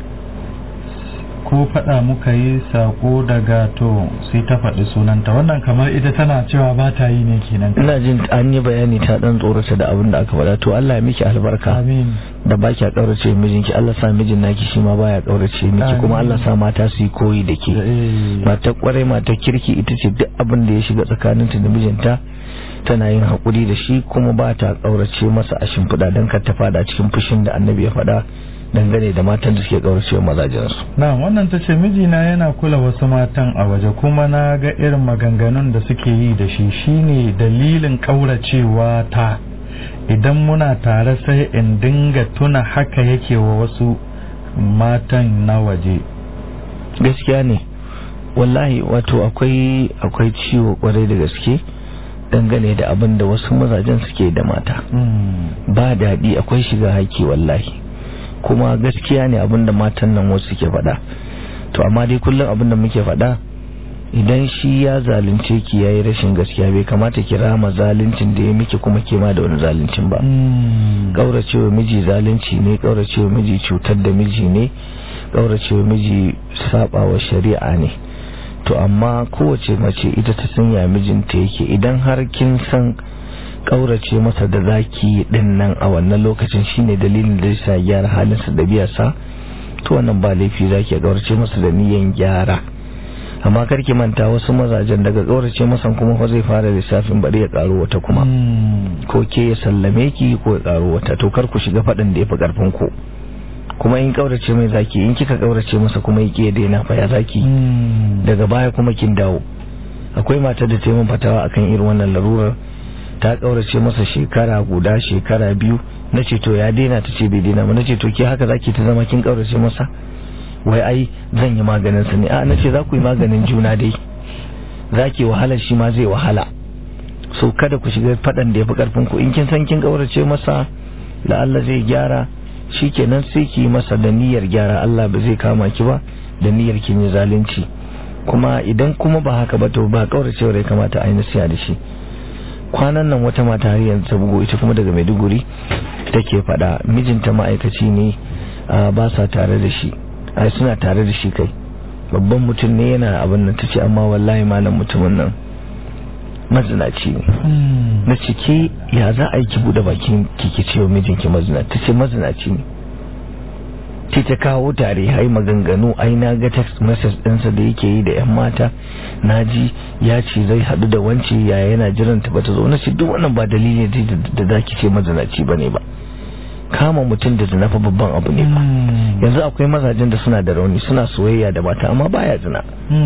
ko faɗa muka yi sako daga to sai ta faɗi sunanta wannan kamar ita tana cewa ba ta yi ne kenan ina jin an yi bayani ta dan tsorata da abin da aka faɗa to Allah ya miki albarka amin da ba ki kaurace mijinki Allah sa mijin naki shi ma baya kaurace miki kuma Allah sa mata su yi koyi da ke mata kwarai mata kirki ita ce duk abin da ya shiga tsakaninta da mijinta tana yin haƙuri da shi kuma ba ta kaurace masa a shimfiɗa don kar ta fada cikin fushin da annabi ya faɗa dangane da matan da suke kaurace mazajensu. Na wannan ta ce mijina yana kula wasu matan a waje kuma na ga irin maganganun da suke yi da shi shine dalilin kauracewa ta idan muna tare sai in dinga tuna haka yake wa wasu matan na waje gaskiya ne wallahi wato akwai akwai ciwo kwarai da gaske dangane da abin da wasu mazajen suke da mata ba daɗi akwai shiga haƙƙi wallahi kuma gaskiya ne abin da matan nan wasu suke faɗa to amma dai kullum abin da muke faɗa idan shi ya zalunce ki yayi rashin gaskiya bai kamata ki rama zaluncin da ya miki kuma ke ma da wani zaluncin ba kauracewa miji zalunci ne kauracewa miji cutar da miji ne kauracewa miji sabawa shari'a ne to amma kowace mace ita ta san ya mijinta yake idan har kin san kaurace masa da zaki din nan a wannan lokacin shine dalilin da yasa gyara halinsa da biyarsa to wannan ba laifi zaki kaurace masa da niyan gyara amma karki manta wasu mazajen daga kaurace masa kuma fa zai fara lissafin bari ya karo wata kuma ko ke ya sallame ki ko ya karo wata to kar ku shiga fadin da yafi karfin ku kuma in kaurace mai zaki in kika kaurace masa kuma yake daina fa ya zaki daga baya kuma kin dawo akwai mata da taimakon fatawa akan irin wannan larurar ta kaurace masa shekara guda shekara biyu nace to ya daina ta ce bai daina ba nace to ke haka zaki ta zama kin kaurace masa wai ai zan yi maganin sa ne a nace za ku yi maganin juna dai zaki wahala shi ma zai wahala so kada ku shiga fadan da yafi karfin ku in kin san kin kaurace masa la Allah zai gyara shikenan sai ki masa da niyyar gyara Allah ba zai kama ki ba da niyyar kin yi zalunci kuma idan kuma ba haka ba to ba kauracewa ya kamata a yi nasiya da shi kwanan nan wata mata har yanzu ta bugo ita kuma daga Maiduguri take faɗa mijinta ma'aikaci ne ba sa tare da shi ai suna tare da shi kai babban mutum ne yana abin nan tace amma wallahi malam mutumin nan mazinaci ne na cike ya za a yi ki bude bakin kike cewa mijinki mazinaci tace mazinaci ne ce ta kawo tare hai maganganu ai na ga text message ɗinsa da yake yi da yan mata na ji ya ce zai haɗu da wance ya yana jiran ta bata zo na ce duk wannan ba dalili da za ki ce mazinaci ba ne ba kama mutum da zina fa babban abu ne ba yanzu akwai mazajen da suna da rauni suna soyayya da mata amma baya zina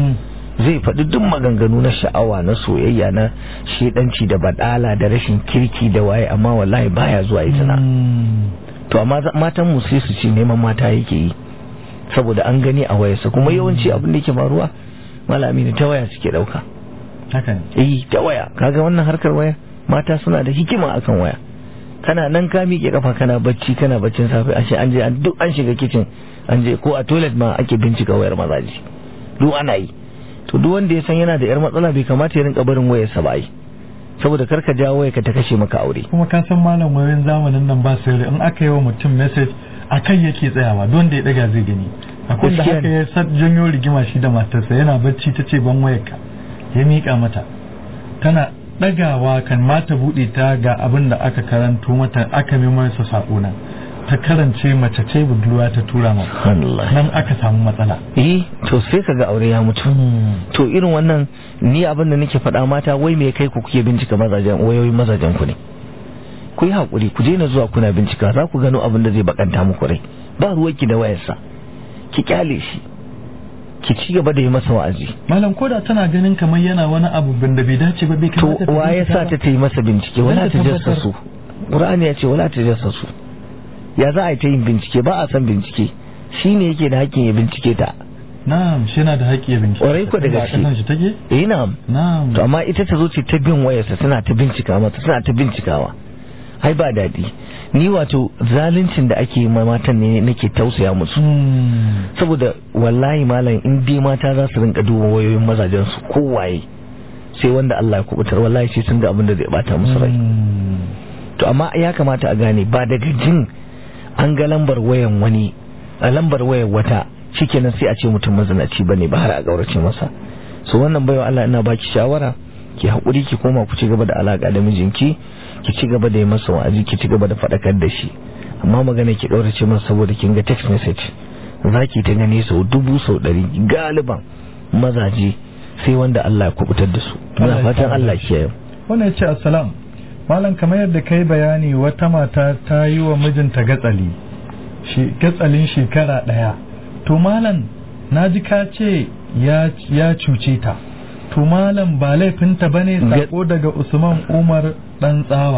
zai faɗi duk maganganu na sha'awa na soyayya na shedanci da badala da rashin kirki da waye amma wallahi baya zuwa yi zina to amma matan mu sai su ce neman mata yake yi saboda an gani a wayarsa kuma yawanci abin da yake faruwa malami ne ta waya suke dauka hakan eh ta waya kaga wannan harkar waya mata suna da hikima akan waya kana nan ka miƙe kafa kana bacci kana baccin safe ashe an je duk an shiga kitchen an je ko a toilet ma ake bincika wayar mazaji duk ana yi to duk wanda ya san yana da yar matsala bai kamata ya rinka barin wayarsa ba ai saboda karka jawo waya ka ta kashe maka aure kuma ka san malam wayoyin zamanin nan ba sai in aka yi wa mutum message akan yake tsayawa don da ya daga zai gani akwai da haka ya sa janyo rigima shi da matarsa yana bacci ta ce ban wayarka ya miƙa mata tana ɗagawa kan mata buɗe ta ga abin da aka karanto mata aka mai masa saƙo nan ta karance mace ce budurwa ta tura ma nan aka samu matsala eh to sai kaga aure ya mutu to irin wannan ni abin da nake faɗa mata wai me kai ku kuke bincika mazajen wayoyin mazajen ku ne ku yi hakuri ku daina zuwa kuna bincika za ku gano abin da zai bakanta muku rai ba ruwanki da wayarsa ki kyale shi ki ci gaba da yi masa wa'azi malam koda tana ganin kamar yana wani abu da bai dace ba bai kamata to wa ya sa ta ta yi masa bincike wala ta jassasu qur'ani ya ce wala ta jassasu ya za a yi ta yin bincike ba a san bincike shi ne yake da hakkin ya bincike ta na'am shi yana da haƙƙi ya bincike ƙwarai ko da gaske shi take eh na'am na'am to amma ita ta zo ce ta bin wayarsa tana ta bincika mata tana ta bincikawa ai ba daɗi ni wato zaluncin da ake yi matan ne nake tausaya musu saboda wallahi malam in dai mata za su rinka duba wayoyin mazajen su kowaye sai wanda Allah ya kubutar wallahi sai sun ga abin da zai bata musu rai to amma ya kamata a gane ba daga jin an ga lambar wayan wani a lambar wayan wata shikenan sai a ce mutum mazinaci bane ba har a gaurace masa so wannan baiwa Allah ina baki shawara ki hakuri ki koma ku ci gaba da alaka da mijinki ki ci gaba da yi masa wa'azi ki ci gaba da faɗakar da shi amma magana ki gaurace masa saboda kin ga text message zaki ta gani sau dubu sau ɗari galiban mazaje sai wanda Allah ya kubutar da su ina fatan Allah kiyaye wannan ya ce assalam malam kamar yadda kai bayani wata mata ta yi wa mijinta gatsali shi gatsalin shekara ɗaya to malam na ji ka ce ya cuce ta to malam ba laifinta ba ne sako daga usman umar dan tsawa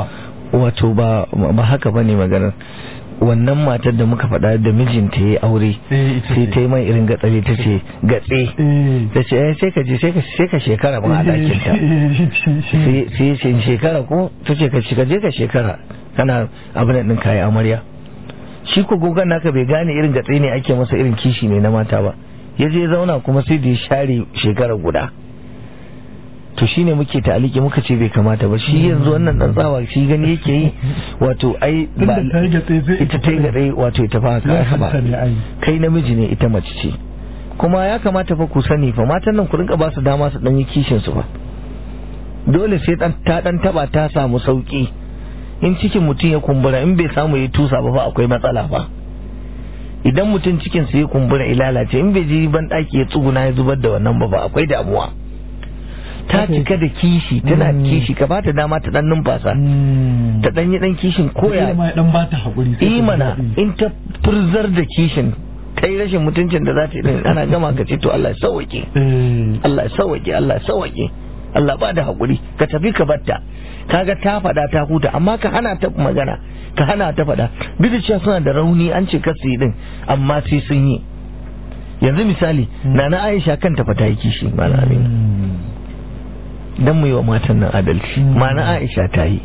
wato ba ba haka bane maganar wannan matar da muka faɗa da mijinta ya aure sai ta yi mai irin gatsare ta ce gatse ta ce eh sai ka je sai ka sai ka shekara ba a ɗakin ta sai sai ya ce shekara ko ta ce ka ka je ka shekara kana abin da ɗin kayi amarya shi ko gogon naka bai gane irin gatse ne ake masa irin kishi ne na mata ba ya je zauna kuma sai da ya share shekara guda to shine muke ta'aliki muka ce bai kamata ba shi yanzu wannan dan tsawa shi gani yake yi wato ai ba ita ta yi gatse wato ita fa haka ba kai namiji ne ita mace ce kuma ya kamata fa ku sani fa matan nan ku rinka ba su dama su dan yi kishin su fa dole sai dan ta dan taba ta samu sauki in cikin mutum ya kumbura in bai samu ya tusa ba fa akwai matsala fa idan mutum cikin sa ya kumbura ya lalace in bai ji ban daki ya tsuguna ya zubar da wannan ba ba akwai damuwa ta cika da kishi tana kishi ka bata dama ta dan numfasa ta dan yi dan kishin koya ma dan bata hakuri imana in ta furzar da kishin kai rashin mutuncin da za ta yi ana gama ka ce to Allah ya sauke Allah ya sauke Allah ya sauke Allah ba da hakuri ka tafi ka batta kaga ta faɗa ta huta amma ka hana ta magana ka hana ta faɗa duk da cewa suna da rauni an ce kasu yi din amma sai sun yi yanzu misali nana Aisha kanta fa ta yi kishi malam Aminu dan mu yi wa matan nan adalci mana Aisha ta yi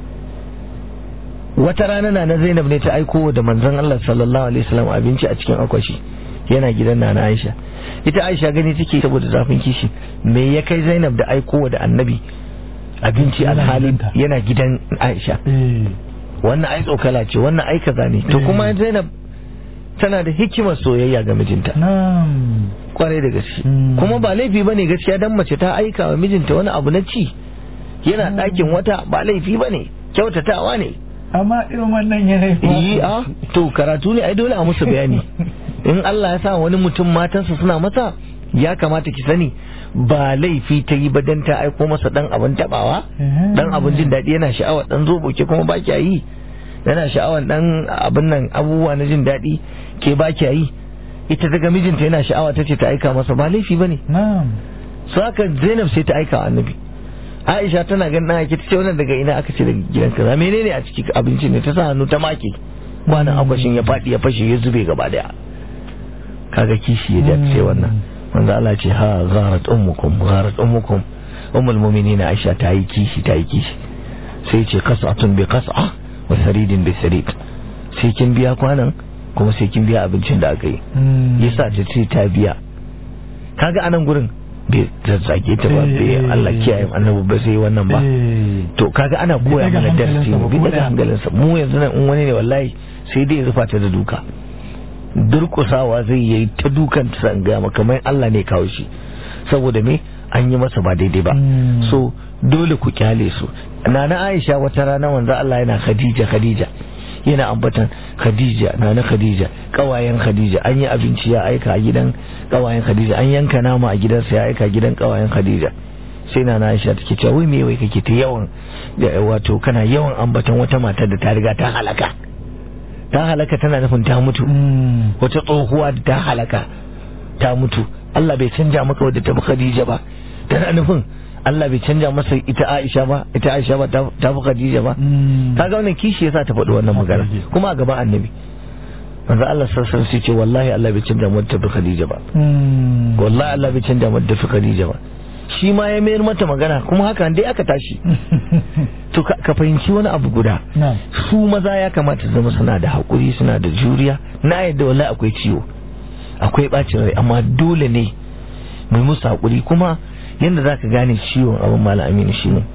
wata rana na na Zainab ne ta aiko da manzon Allah sallallahu alaihi wasallam abinci a cikin akwashi yana gidan na na Aisha ita Aisha gani take saboda zafin kishi me ya kai Zainab da aiko da annabi abinci alhali yana gidan Aisha wannan ai tsokala ce wannan ai kaza ne to kuma Zainab tana da hikimar soyayya ga mijinta kwarai da gaske kuma ba laifi ba ne gaskiya dan mace ta aika wa mijinta wani abu na ci yana ɗakin wata ba laifi ba ne kyautatawa ne amma irin wannan yanayi yi a to karatu ne ai dole a musu bayani in Allah ya sa wani mutum matansa suna masa ya kamata ki sani ba laifi ta yi ba dan ta aiko masa dan abin tabawa dan abin jin daɗi yana sha'awar dan zobo ke kuma ba kya yi yana sha'awar dan abin nan abubuwa na jin daɗi ke ba kya yi ita daga mijinta yana sha'awa ta ce ta aika masa ba laifi ba ne su haka zainab sai ta aika annabi aisha tana ganin ɗan ake ta ce wannan daga ina aka ce daga gidan kaza menene a ciki abinci ne ta sa hannu ta make kwanan akwashin ya faɗi ya fashe ya zube gaba daya kaga kishi ya ja ce wannan manzo Allah ce ha gharat ummukum gharat ummukum ummul mu'minin aisha ta yi kishi ta yi kishi sai ce qas'atun bi qas'a wa saridin bi sarid sai kin biya kwanan kuma sai kin biya abincin da aka yi yasa ta ce ta biya kaga anan gurin bai zazzage ta ba bai Allah kiyaye annabi ba sai wannan ba to kaga ana koya mana darasi mu bi daga hankalinsa mu yanzu nan in wani ne wallahi sai dai ya rufa ta da duka durkusawa zai yi ta dukan ta san ga kamar Allah ne kawo shi saboda me an yi masa ba daidai ba so dole ku kyale su nana Aisha wata rana wanzu Allah yana Khadija Khadija yana ambatan Khadija nana Khadija kawayen Khadija an yi abinci ya aika a gidan kawayen Khadija an yanka nama a gidansa ya aika gidan kawayen Khadija sai nana Aisha take cewa wai me wai kake ta yawan wato kana yawan ambatan wata mata da ta riga ta halaka ta halaka tana nufin ta mutu wata tsohuwa da ta halaka ta mutu Allah bai canja maka wadda ta fi Khadija ba tana nufin Allah bai canja masa ita Aisha ba ita Aisha ba ta fi Khadija ba kaga wannan kishi yasa ta faɗi wannan magana kuma a gaban annabi manzo Allah sassan sai ce wallahi Allah bai canja mata fi Khadija ba wallahi Allah bai canja mata fi Khadija ba shi ma ya mayar mata magana kuma haka dai aka tashi to ka fahimci wani abu guda su maza ya kamata zama suna da haƙuri suna da juriya na yadda wallahi akwai ciwo akwai bacin rai amma dole ne mai musu haƙuri kuma yadda za ka gane ciwon abin malam aminu shi ne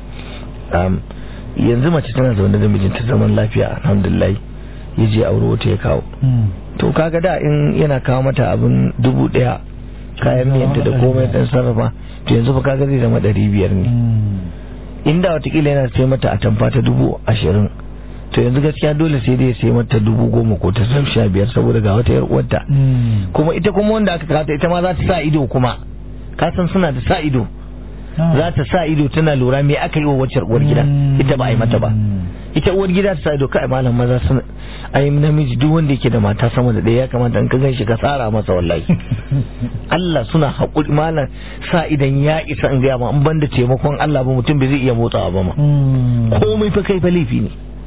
yanzu mace tana zaune da mijinta zaman lafiya alhamdulillah ya je aure wata ya kawo to kaga da in yana kawo mata abin dubu daya kayan miyanta da komai dan sarrafa to yanzu fa kaga zai zama ɗari biyar ne inda watakila yana sai mata a tamfa ta dubu ashirin to yanzu gaskiya dole sai dai sai mata dubu goma ko ta sam sha biyar saboda ga wata yar uwarta kuma ita kuma wanda aka kata ita ma za ta sa ido kuma ka san suna da sa ido za ta sa ido tana lura me aka yi wa wacce uwar gida ita ba a yi mata ba ita uwar gida ta sa ido kai malam maza sun ai namiji duk wanda yake da mata sama da ɗaya ya kamata in ka gan shi ka tsara masa wallahi Allah suna haƙuri malam sa idan ya isa in gaya ma in banda taimakon Allah ba mutum bai zai iya motsawa ba ma komai fa kai fa laifi ne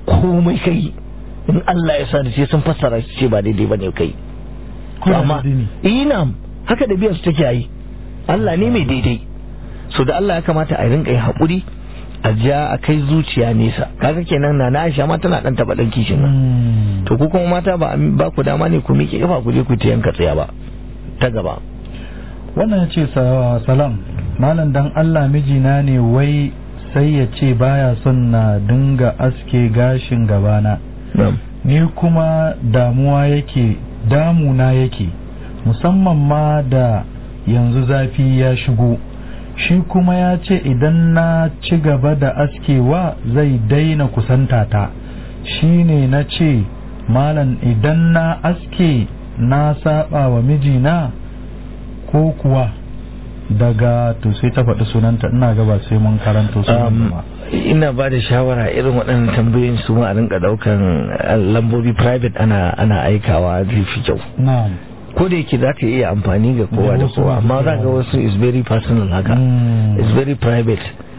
komai kai in Allah ya sa da sai sun fassara shi ce ba daidai bane kai to amma ina haka da biyar su take yi Allah ne mai daidai so da Allah ya kamata a rinka yi haƙuri a ja a kai zuciya nesa kaga kenan na Aisha ma tana dan taba dan kishin nan to ku kuma mata ba ba ku dama ne ku miƙe kafa ku je ku ta yanka tsaya ba ta gaba wannan ya ce salam malam dan Allah mijina ne wai sai ya ce baya son na dinga aske gashin gabana ni kuma damuwa yake damuna yake musamman ma da yanzu zafi ya shigo shi kuma ya ce idan na ci gaba da askewa zai daina kusanta ta shi ne na ce malam idan na aske na saba wa mijina ko kuwa daga to sai ta faɗi sunanta ina gaba sai mun karanto sunanta ba ina ba da shawara irin waɗannan tambayoyin su ma a rinka ɗaukan lambobi private ana ana aikawa zai fi kyau na'am ko da yake za ka iya amfani ga kowa da kowa amma za ga wasu is very personal haka is very private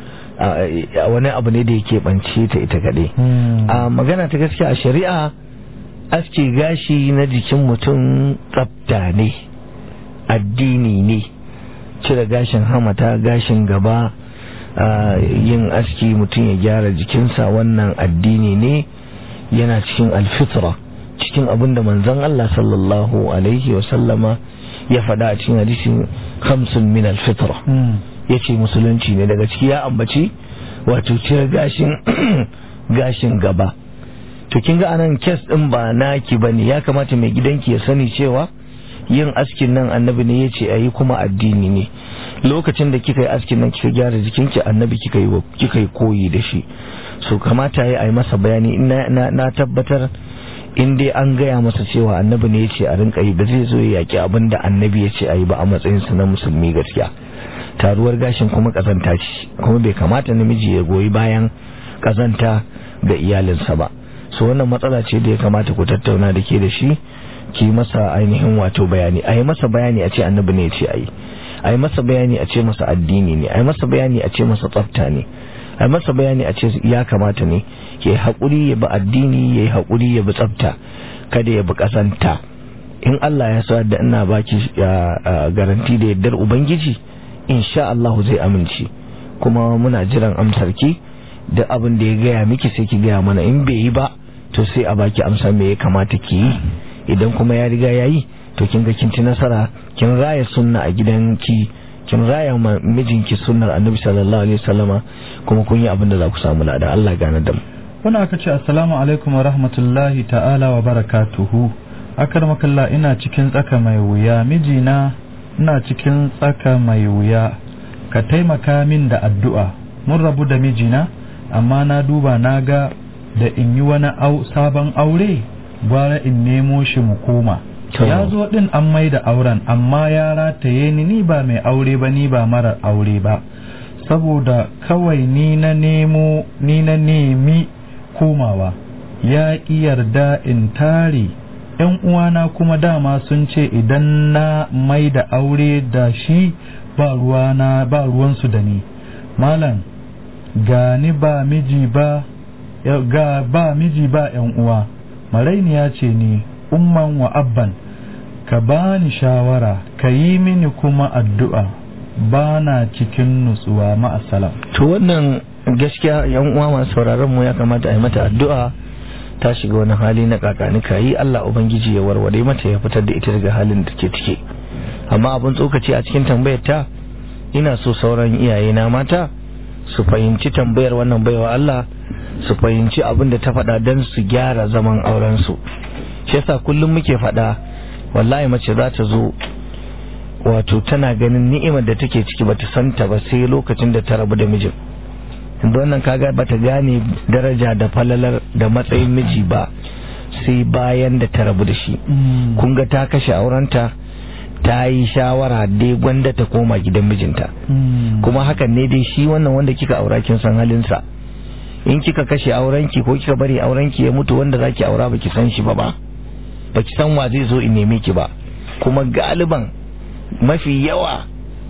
a wani abu ne da yake bance ta ita kaɗai a magana ta gaskiya a shari'a aske gashi na jikin mutum tsafta ne addini ne cire gashin hamata gashin gaba yin aski mutum ya gyara jikinsa wannan addini ne yana cikin alfitra cikin abin da manzon Allah sallallahu alaihi wasallama ya faɗa a cikin hadisin hamsin min alfitra ya ce musulunci ne daga ciki ya ambaci wato cire gashin gashin gaba to kin ga anan kes din ba naki bane ya kamata mai gidanki ya sani cewa yin askin nan annabi ne ya ce a yi kuma addini ne lokacin da kika yi askin nan kika gyara jikinki annabi kika yi kika yi koyi da shi so kamata ya yi masa bayani na, na tabbatar in dai an gaya masa cewa annabi ne ya ce a rinka yi ba zai zo ya yaki abin da annabi ya ce a yi ba a matsayinsa na musulmi gaskiya taruwar gashin kuma kazanta ce kuma bai kamata namiji ya goyi bayan kazanta ga iyalinsa ba so wannan matsala ce da ya kamata ku tattauna da ke da shi ki masa ainihin wato bayani a yi masa bayani a ce annabi ne ya ce a yi a yi masa bayani a ce masa addini ne a yi masa bayani a ce masa tsafta ne a yi masa bayani a ce ya kamata ne ya yi haƙuri ya bi addini ya yi haƙuri ya bi tsafta kada ya bi ƙasanta in Allah ya sa da ina baki garanti da yardar ubangiji insha Allah zai amince kuma muna jiran amsar ki da abin da ya gaya miki sai ki gaya mana in bai yi ba to sai a baki amsa me ya kamata ki yi idan kuma ya riga ya yi to kin ga kin ci nasara kin raya sunna a gidanki kin raya ma mijinki sunnar annabi sallallahu alaihi wasallama kuma kun yi abin da za ku samu lada Allah gane da mu wani aka ce assalamu alaikum wa rahmatullahi ta'ala wa barakatuhu akar makalla ina cikin tsaka mai wuya mijina ina cikin tsaka mai wuya ka taimaka min da addu'a mun rabu da mijina amma na duba na ga da in yi wani sabon aure gwara in nemo shi mu koma ya zo din an mai da auren amma ya rataye ni ni ba mai aure ba ni ba marar aure ba saboda kawai ni na nemo ni na nemi komawa ya ƙi yarda in tare ‘yan uwana kuma dama sun ce idan na mai da aure da shi ba ruwana ba ruwansu da ni malam ga ni ba miji ba ga ba miji ba ‘yan uwa marainiya ce ni umman wa abban ka bani shawara ka yi mini kuma addu'a ba na cikin nutsuwa ma'asalam to wannan gaskiya yan uwa masu sauraron mu ya kamata a yi mata addu'a ta shiga wani hali na kakanika yi Allah ubangiji ya warware mata ya fitar da ita daga halin da ke cike amma abin tsokaci a cikin tambayar ta ina so sauran iyaye na mata su fahimci tambayar wannan baiwa Allah su fahimci abin da ta faɗa don su gyara zaman auren su shi yasa kullum muke faɗa wallahi mace za ta zo wato tana ganin ni'imar da take ciki bata santa ba sai lokacin da ta rabu da mijin inda wannan kaga bata gane daraja da falalar da matsayin miji ba sai bayan da ta rabu da shi kun ga ta kashe aurenta ta yi shawara dai gwanda ta koma gidan mijinta kuma hakan ne dai shi wannan wanda kika aura kin san halinsa in kika kashe aurenki ko kika bari aurenki ya mutu wanda zaki aura baki san shi ba ba baki san wa zai zo in neme ki ba kuma galiban mafi yawa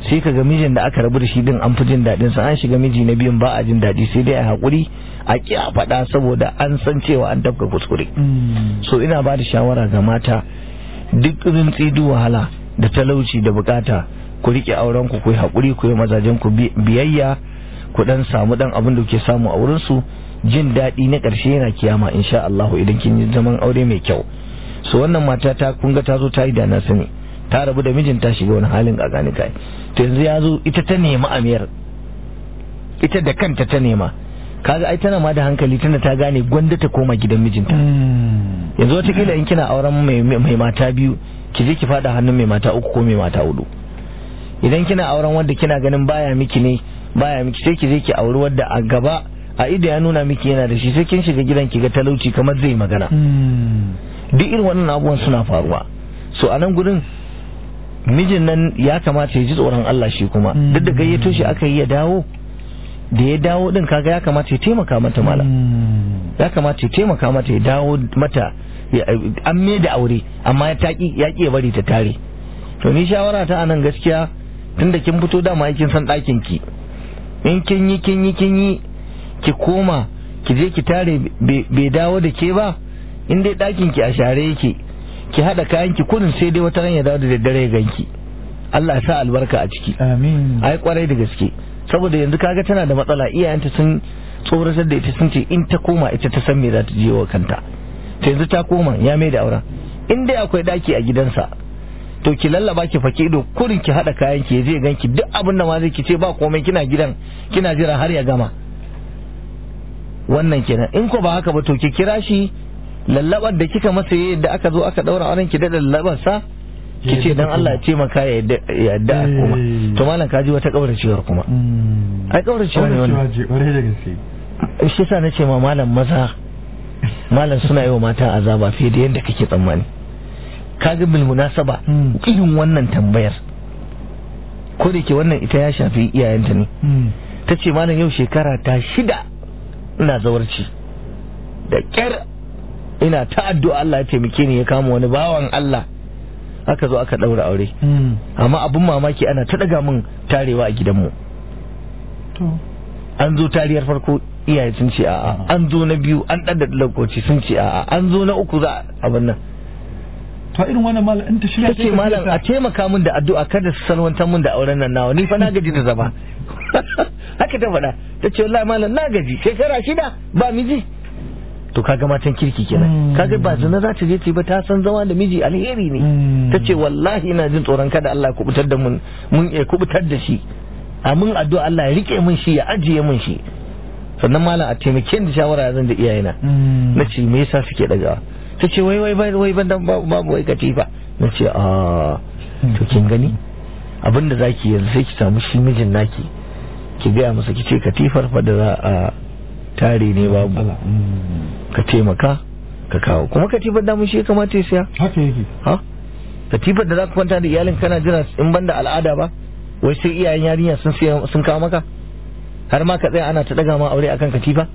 sai ka ga mijin da aka rabu da shi din an fi jin daɗin sa an shiga miji na biyun ba a jin daɗi sai dai a haƙuri a ƙi a faɗa saboda an san cewa an tafka kuskure so ina ba da shawara ga mata duk rintsi duk wahala da talauci da bukata ku riƙe auren ku ku yi haƙuri ku yi mazajen ku biyayya ku dan samu dan abin da kuke samu a wurin su jin daɗi na ƙarshe yana kiyama insha Allah idan kin yi zaman aure mai kyau so wannan mata ta kun ga ta zo ta yi da na sani ta rabu da mijin ta shiga wani halin gagani kai to yanzu ya zo ita ta nema amiyar ita da kanta ta nema kaga ai tana ma da hankali tana ta gane gwanda ta koma gidan mijinta yanzu watakila in kina auren mai mata biyu ki je ki fada hannun mai mata uku ko mai mata hudu idan kina auren wanda kina ganin baya miki ne baya miki sai ki je ki auri wadda a gaba a ido ya nuna miki yana da shi sai kin shiga gidan ki ga talauci kamar zai magana duk irin wannan abubuwan suna faruwa so a nan gurin mijin nan ya kamata ya ji tsoron Allah shi kuma duk da gayyato shi aka yi ya dawo da ya dawo din kaga ya kamata ya taimaka mata mala ya kamata ya taimaka mata ya dawo mata an me da aure amma ya taki ya ki bari ta tare to ni shawara ta anan gaskiya tunda kin fito dama kin san ɗakin ki in kin yi kin yi kin yi ki koma ki je ki tare bai dawo da ke ba in dai ɗakin ki a share yake ki haɗa kayan ki kurin sai dai wata ran ya dawo da daddare ya ganki Allah ya sa albarka a ciki amin ai kwarai da gaske saboda yanzu kaga tana da matsala iyayenta sun tsoratar da ita sun ce in ta koma ita ta san me za ta je wa kanta to yanzu ta koma ya mai da auren in dai akwai daki a gidansa to ki lallaba ki fake ido kurin ki hada kayan ki zai ganki duk abin da ma zai ki ce ba komai kina gidan kina jira har ya gama wannan kenan in ko ba haka ba to ki kira shi lallabar da kika masa yadda aka zo aka daura auren ki da lallabar sa ki ce dan Allah ya ce maka ya yadda kuma to malam kaji wata kauracewar kuma ai kauracewa ne wannan kwarai da gaske shi sa nace ma malam maza malam suna yi wa mata azaba fiye da yadda kake tsammani kaga bil munasaba irin wannan tambayar ko da ke wannan ita ya shafi iyayenta ne ta ce malam yau shekara ta shida ina zawarci da kyar ina ta addu'a Allah ya taimake ni ya kama wani bawan Allah aka zo aka daura aure amma abun mamaki ana ta daga min tarewa a gidanmu an zo tariyar farko iyaye sun ce a'a an zo na biyu an ɗan da lokaci sun ce a'a an zo na uku za abin nan to irin wannan malam in ta shirya ce malam a taimaka min da addu'a kada su salwantar min da auren nan nawa ni fa na gaji da zama haka ta faɗa ta ce wallahi malam na gaji shekara shida ba miji to kaga matan kirki kenan kaga ba zina za ta je ce ba ta san zama da miji alheri ne ta ce wallahi ina jin tsoron kada Allah ya kubutar da mun mun ya kubutar da shi a mun addu'a Allah ya rike mun shi ya ajiye mun shi sannan malam a taimake da shawara zan da iyayena na ce me yasa suke dagawa ta ce wai wai wai ban dan babu wai katifa na ce a to kin gani abinda zaki yanzu sai ki samu shi mijin naki ki gaya masa ki ce katifar fa da za a tare ne babu ka taimaka ka kawo kuma katifar damu shi ya kamata ya siya haka yake ha katifar da za ka kwanta da iyalin kana jira in banda al'ada ba wai sai iyayen yarinya sun sun kawo maka har ma ka tsaya ana ta daga ma aure akan katifa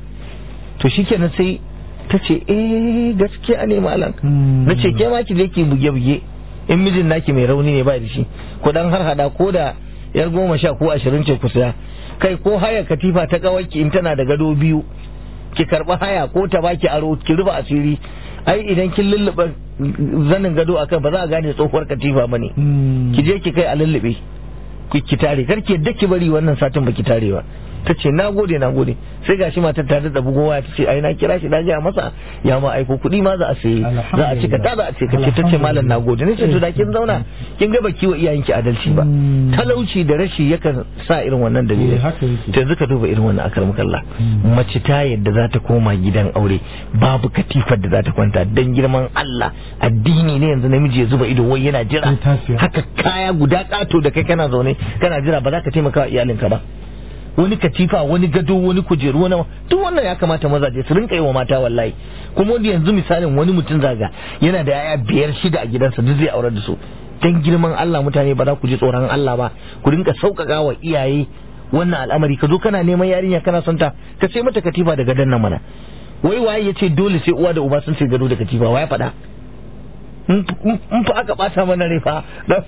to shikenan sai ta ce eh gaskiya ne malam na ce ke ma ki je ki buge buge in mijin naki mai rauni ne ba da shi ko dan har hada ko da yar goma sha ko ashirin ce ku saya kai ko haya katifa ta kawaki in tana da gado biyu ki karba haya ko ta baki aro ki rufe asiri ai idan kin lullube zanin gado akan ba za a gane tsohuwar katifa bane ki je ki kai a lullube ki tare kar ki yadda ki bari wannan satin baki tare ba ta ce na gode na gode sai gashi matar ta da bugo waya ta ce ai na kira shi na gaya masa ya ma aiko kuɗi ma za a sayi za a cika ta za a ce kace ta ce malam na gode ne ce to da kin zauna kin ga baki wa iyayenki adalci ba talauci da rashi yakan sa irin wannan dalilai ta yanzu ka duba irin wannan akar mukalla mace ta yadda za ta koma gidan aure babu katifar da za ta kwanta dan girman Allah addini ne yanzu namiji ya zuba ido wai yana jira haka kaya guda kato da kai kana zaune kana jira ba za ka taimaka wa iyalinka ba wani katifa wani gado wani kujeru wani duk wannan ya kamata mazaje su rinka yi wa mata wallahi kuma wanda yanzu misalin wani mutum zaga yana da yaya biyar shida a gidansa duk zai aurar da su dan girman Allah mutane ba za ku ji tsoron Allah ba ku rinka sauƙaƙa wa iyaye wannan al'amari ka zo kana neman yarinya kana son ta ka sai mata katifa da gadon nan mana wai waye ya ce dole sai uwa da uba sun sai gado da katifa waye faɗa in fa aka bata mana rai fa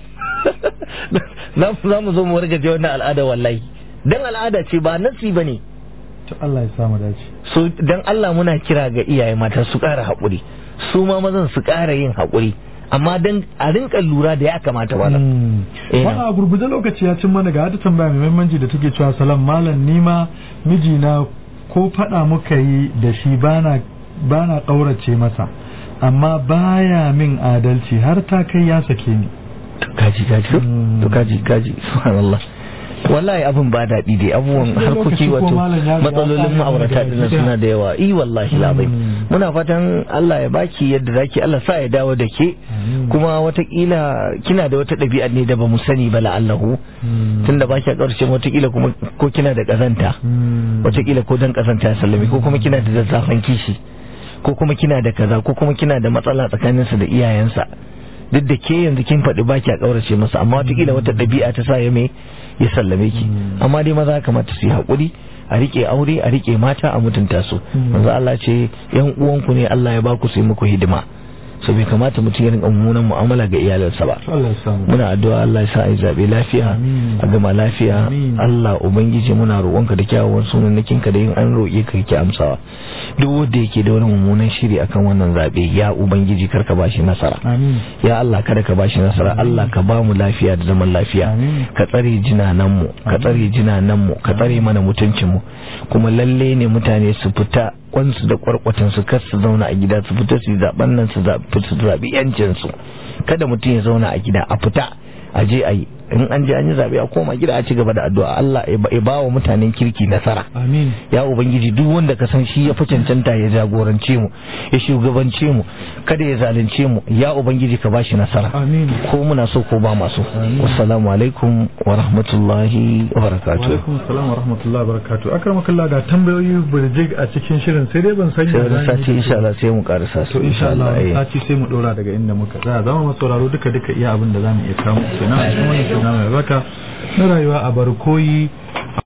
za mu zo mu wargaje wannan al'ada wallahi dan al'ada ce ba nasi bane to Allah ya samu dace so dan Allah muna kira ga iyaye mata su ƙara haƙuri su ma mazan su ƙara yin haƙuri amma dan a rinka lura da ya kamata ba Wani a gurguje lokaci ya cin mana ga wata tambaya mai muhimmanci da take cewa salam malam nima mijina ko faɗa muka yi da shi bana bana ƙaurace masa amma baya min adalci har ta kai ya sake ni kaji kaji to kaji kaji subhanallah wallahi abin ba daɗi dai abubuwan harkoki wato matsalolin ma'aurata dinnan suna da yawa i wallahi labai muna fatan Allah ya baki yadda zaki Allah sa ya dawo da ke kuma watakila kina da wata ɗabi'a ne da ba mu sani ba la'allahu tunda ba ki ƙarshe watakila kuma ko kina da ƙazanta watakila ko dan ƙazanta ya sallame ko kuma kina da zazzafan kishi ko kuma kina da kaza ko kuma kina da matsala tsakaninsa da iyayensa duk da ke yanzu kin faɗi ba ki a ƙaurace masa amma watakila wata ɗabi'a ta sa ya mai ya sallame ki amma dai maza kamata su yi haƙuri a rike aure a rike mata a mutunta su manzo Allah ce yan uwanku ne Allah ya baku su yi muku hidima so bai kamata mutum ya rinka mummunan mu'amala ga iyalansa ba muna addu'a Allah ya sa a zabe lafiya a gama lafiya Allah ubangiji muna roƙonka da kyawawan sunannakin ka da yin an roƙe ka kake amsawa duk wanda yake da wani mummunan shiri akan wannan zabe ya ubangiji kar ka bashi nasara ya Allah kada ka bashi nasara Allah ka ba mu lafiya da zaman lafiya ka tsare jinanan mu ka tsare jinanan mu ka tsare mana mutuncin mu kuma lalle ne mutane su fita kwansu da kwarkwatan su kar su zauna a gida su fita su zaben nan su zabi yancin su kada mutum ya zauna a gida a fita a je a yi in an je an yi zabe a koma gida a ci gaba da addu'a Allah ya ba wa mutanen kirki nasara amin ya ubangiji duk wanda ka san shi ya fi cancanta ya jagorance mu ya shugabance mu kada ya zalunce mu ya ubangiji ka bashi nasara amin ko muna so ko ba masu wassalamu alaikum wa rahmatullahi wa barakatuh wa alaikum assalam wa rahmatullahi wa barakatuh akramakallah ga tambayoyi burjig a cikin shirin sai dai ban sani sai wani sati insha Allah sai mu karasa su to insha Allah sati sai mu dora daga inda muka tsaya zama mu sauraro duka duka iya abin da zamu iya kawo kenan a cikin wannan shirin mai baka na rayuwa a barkoyi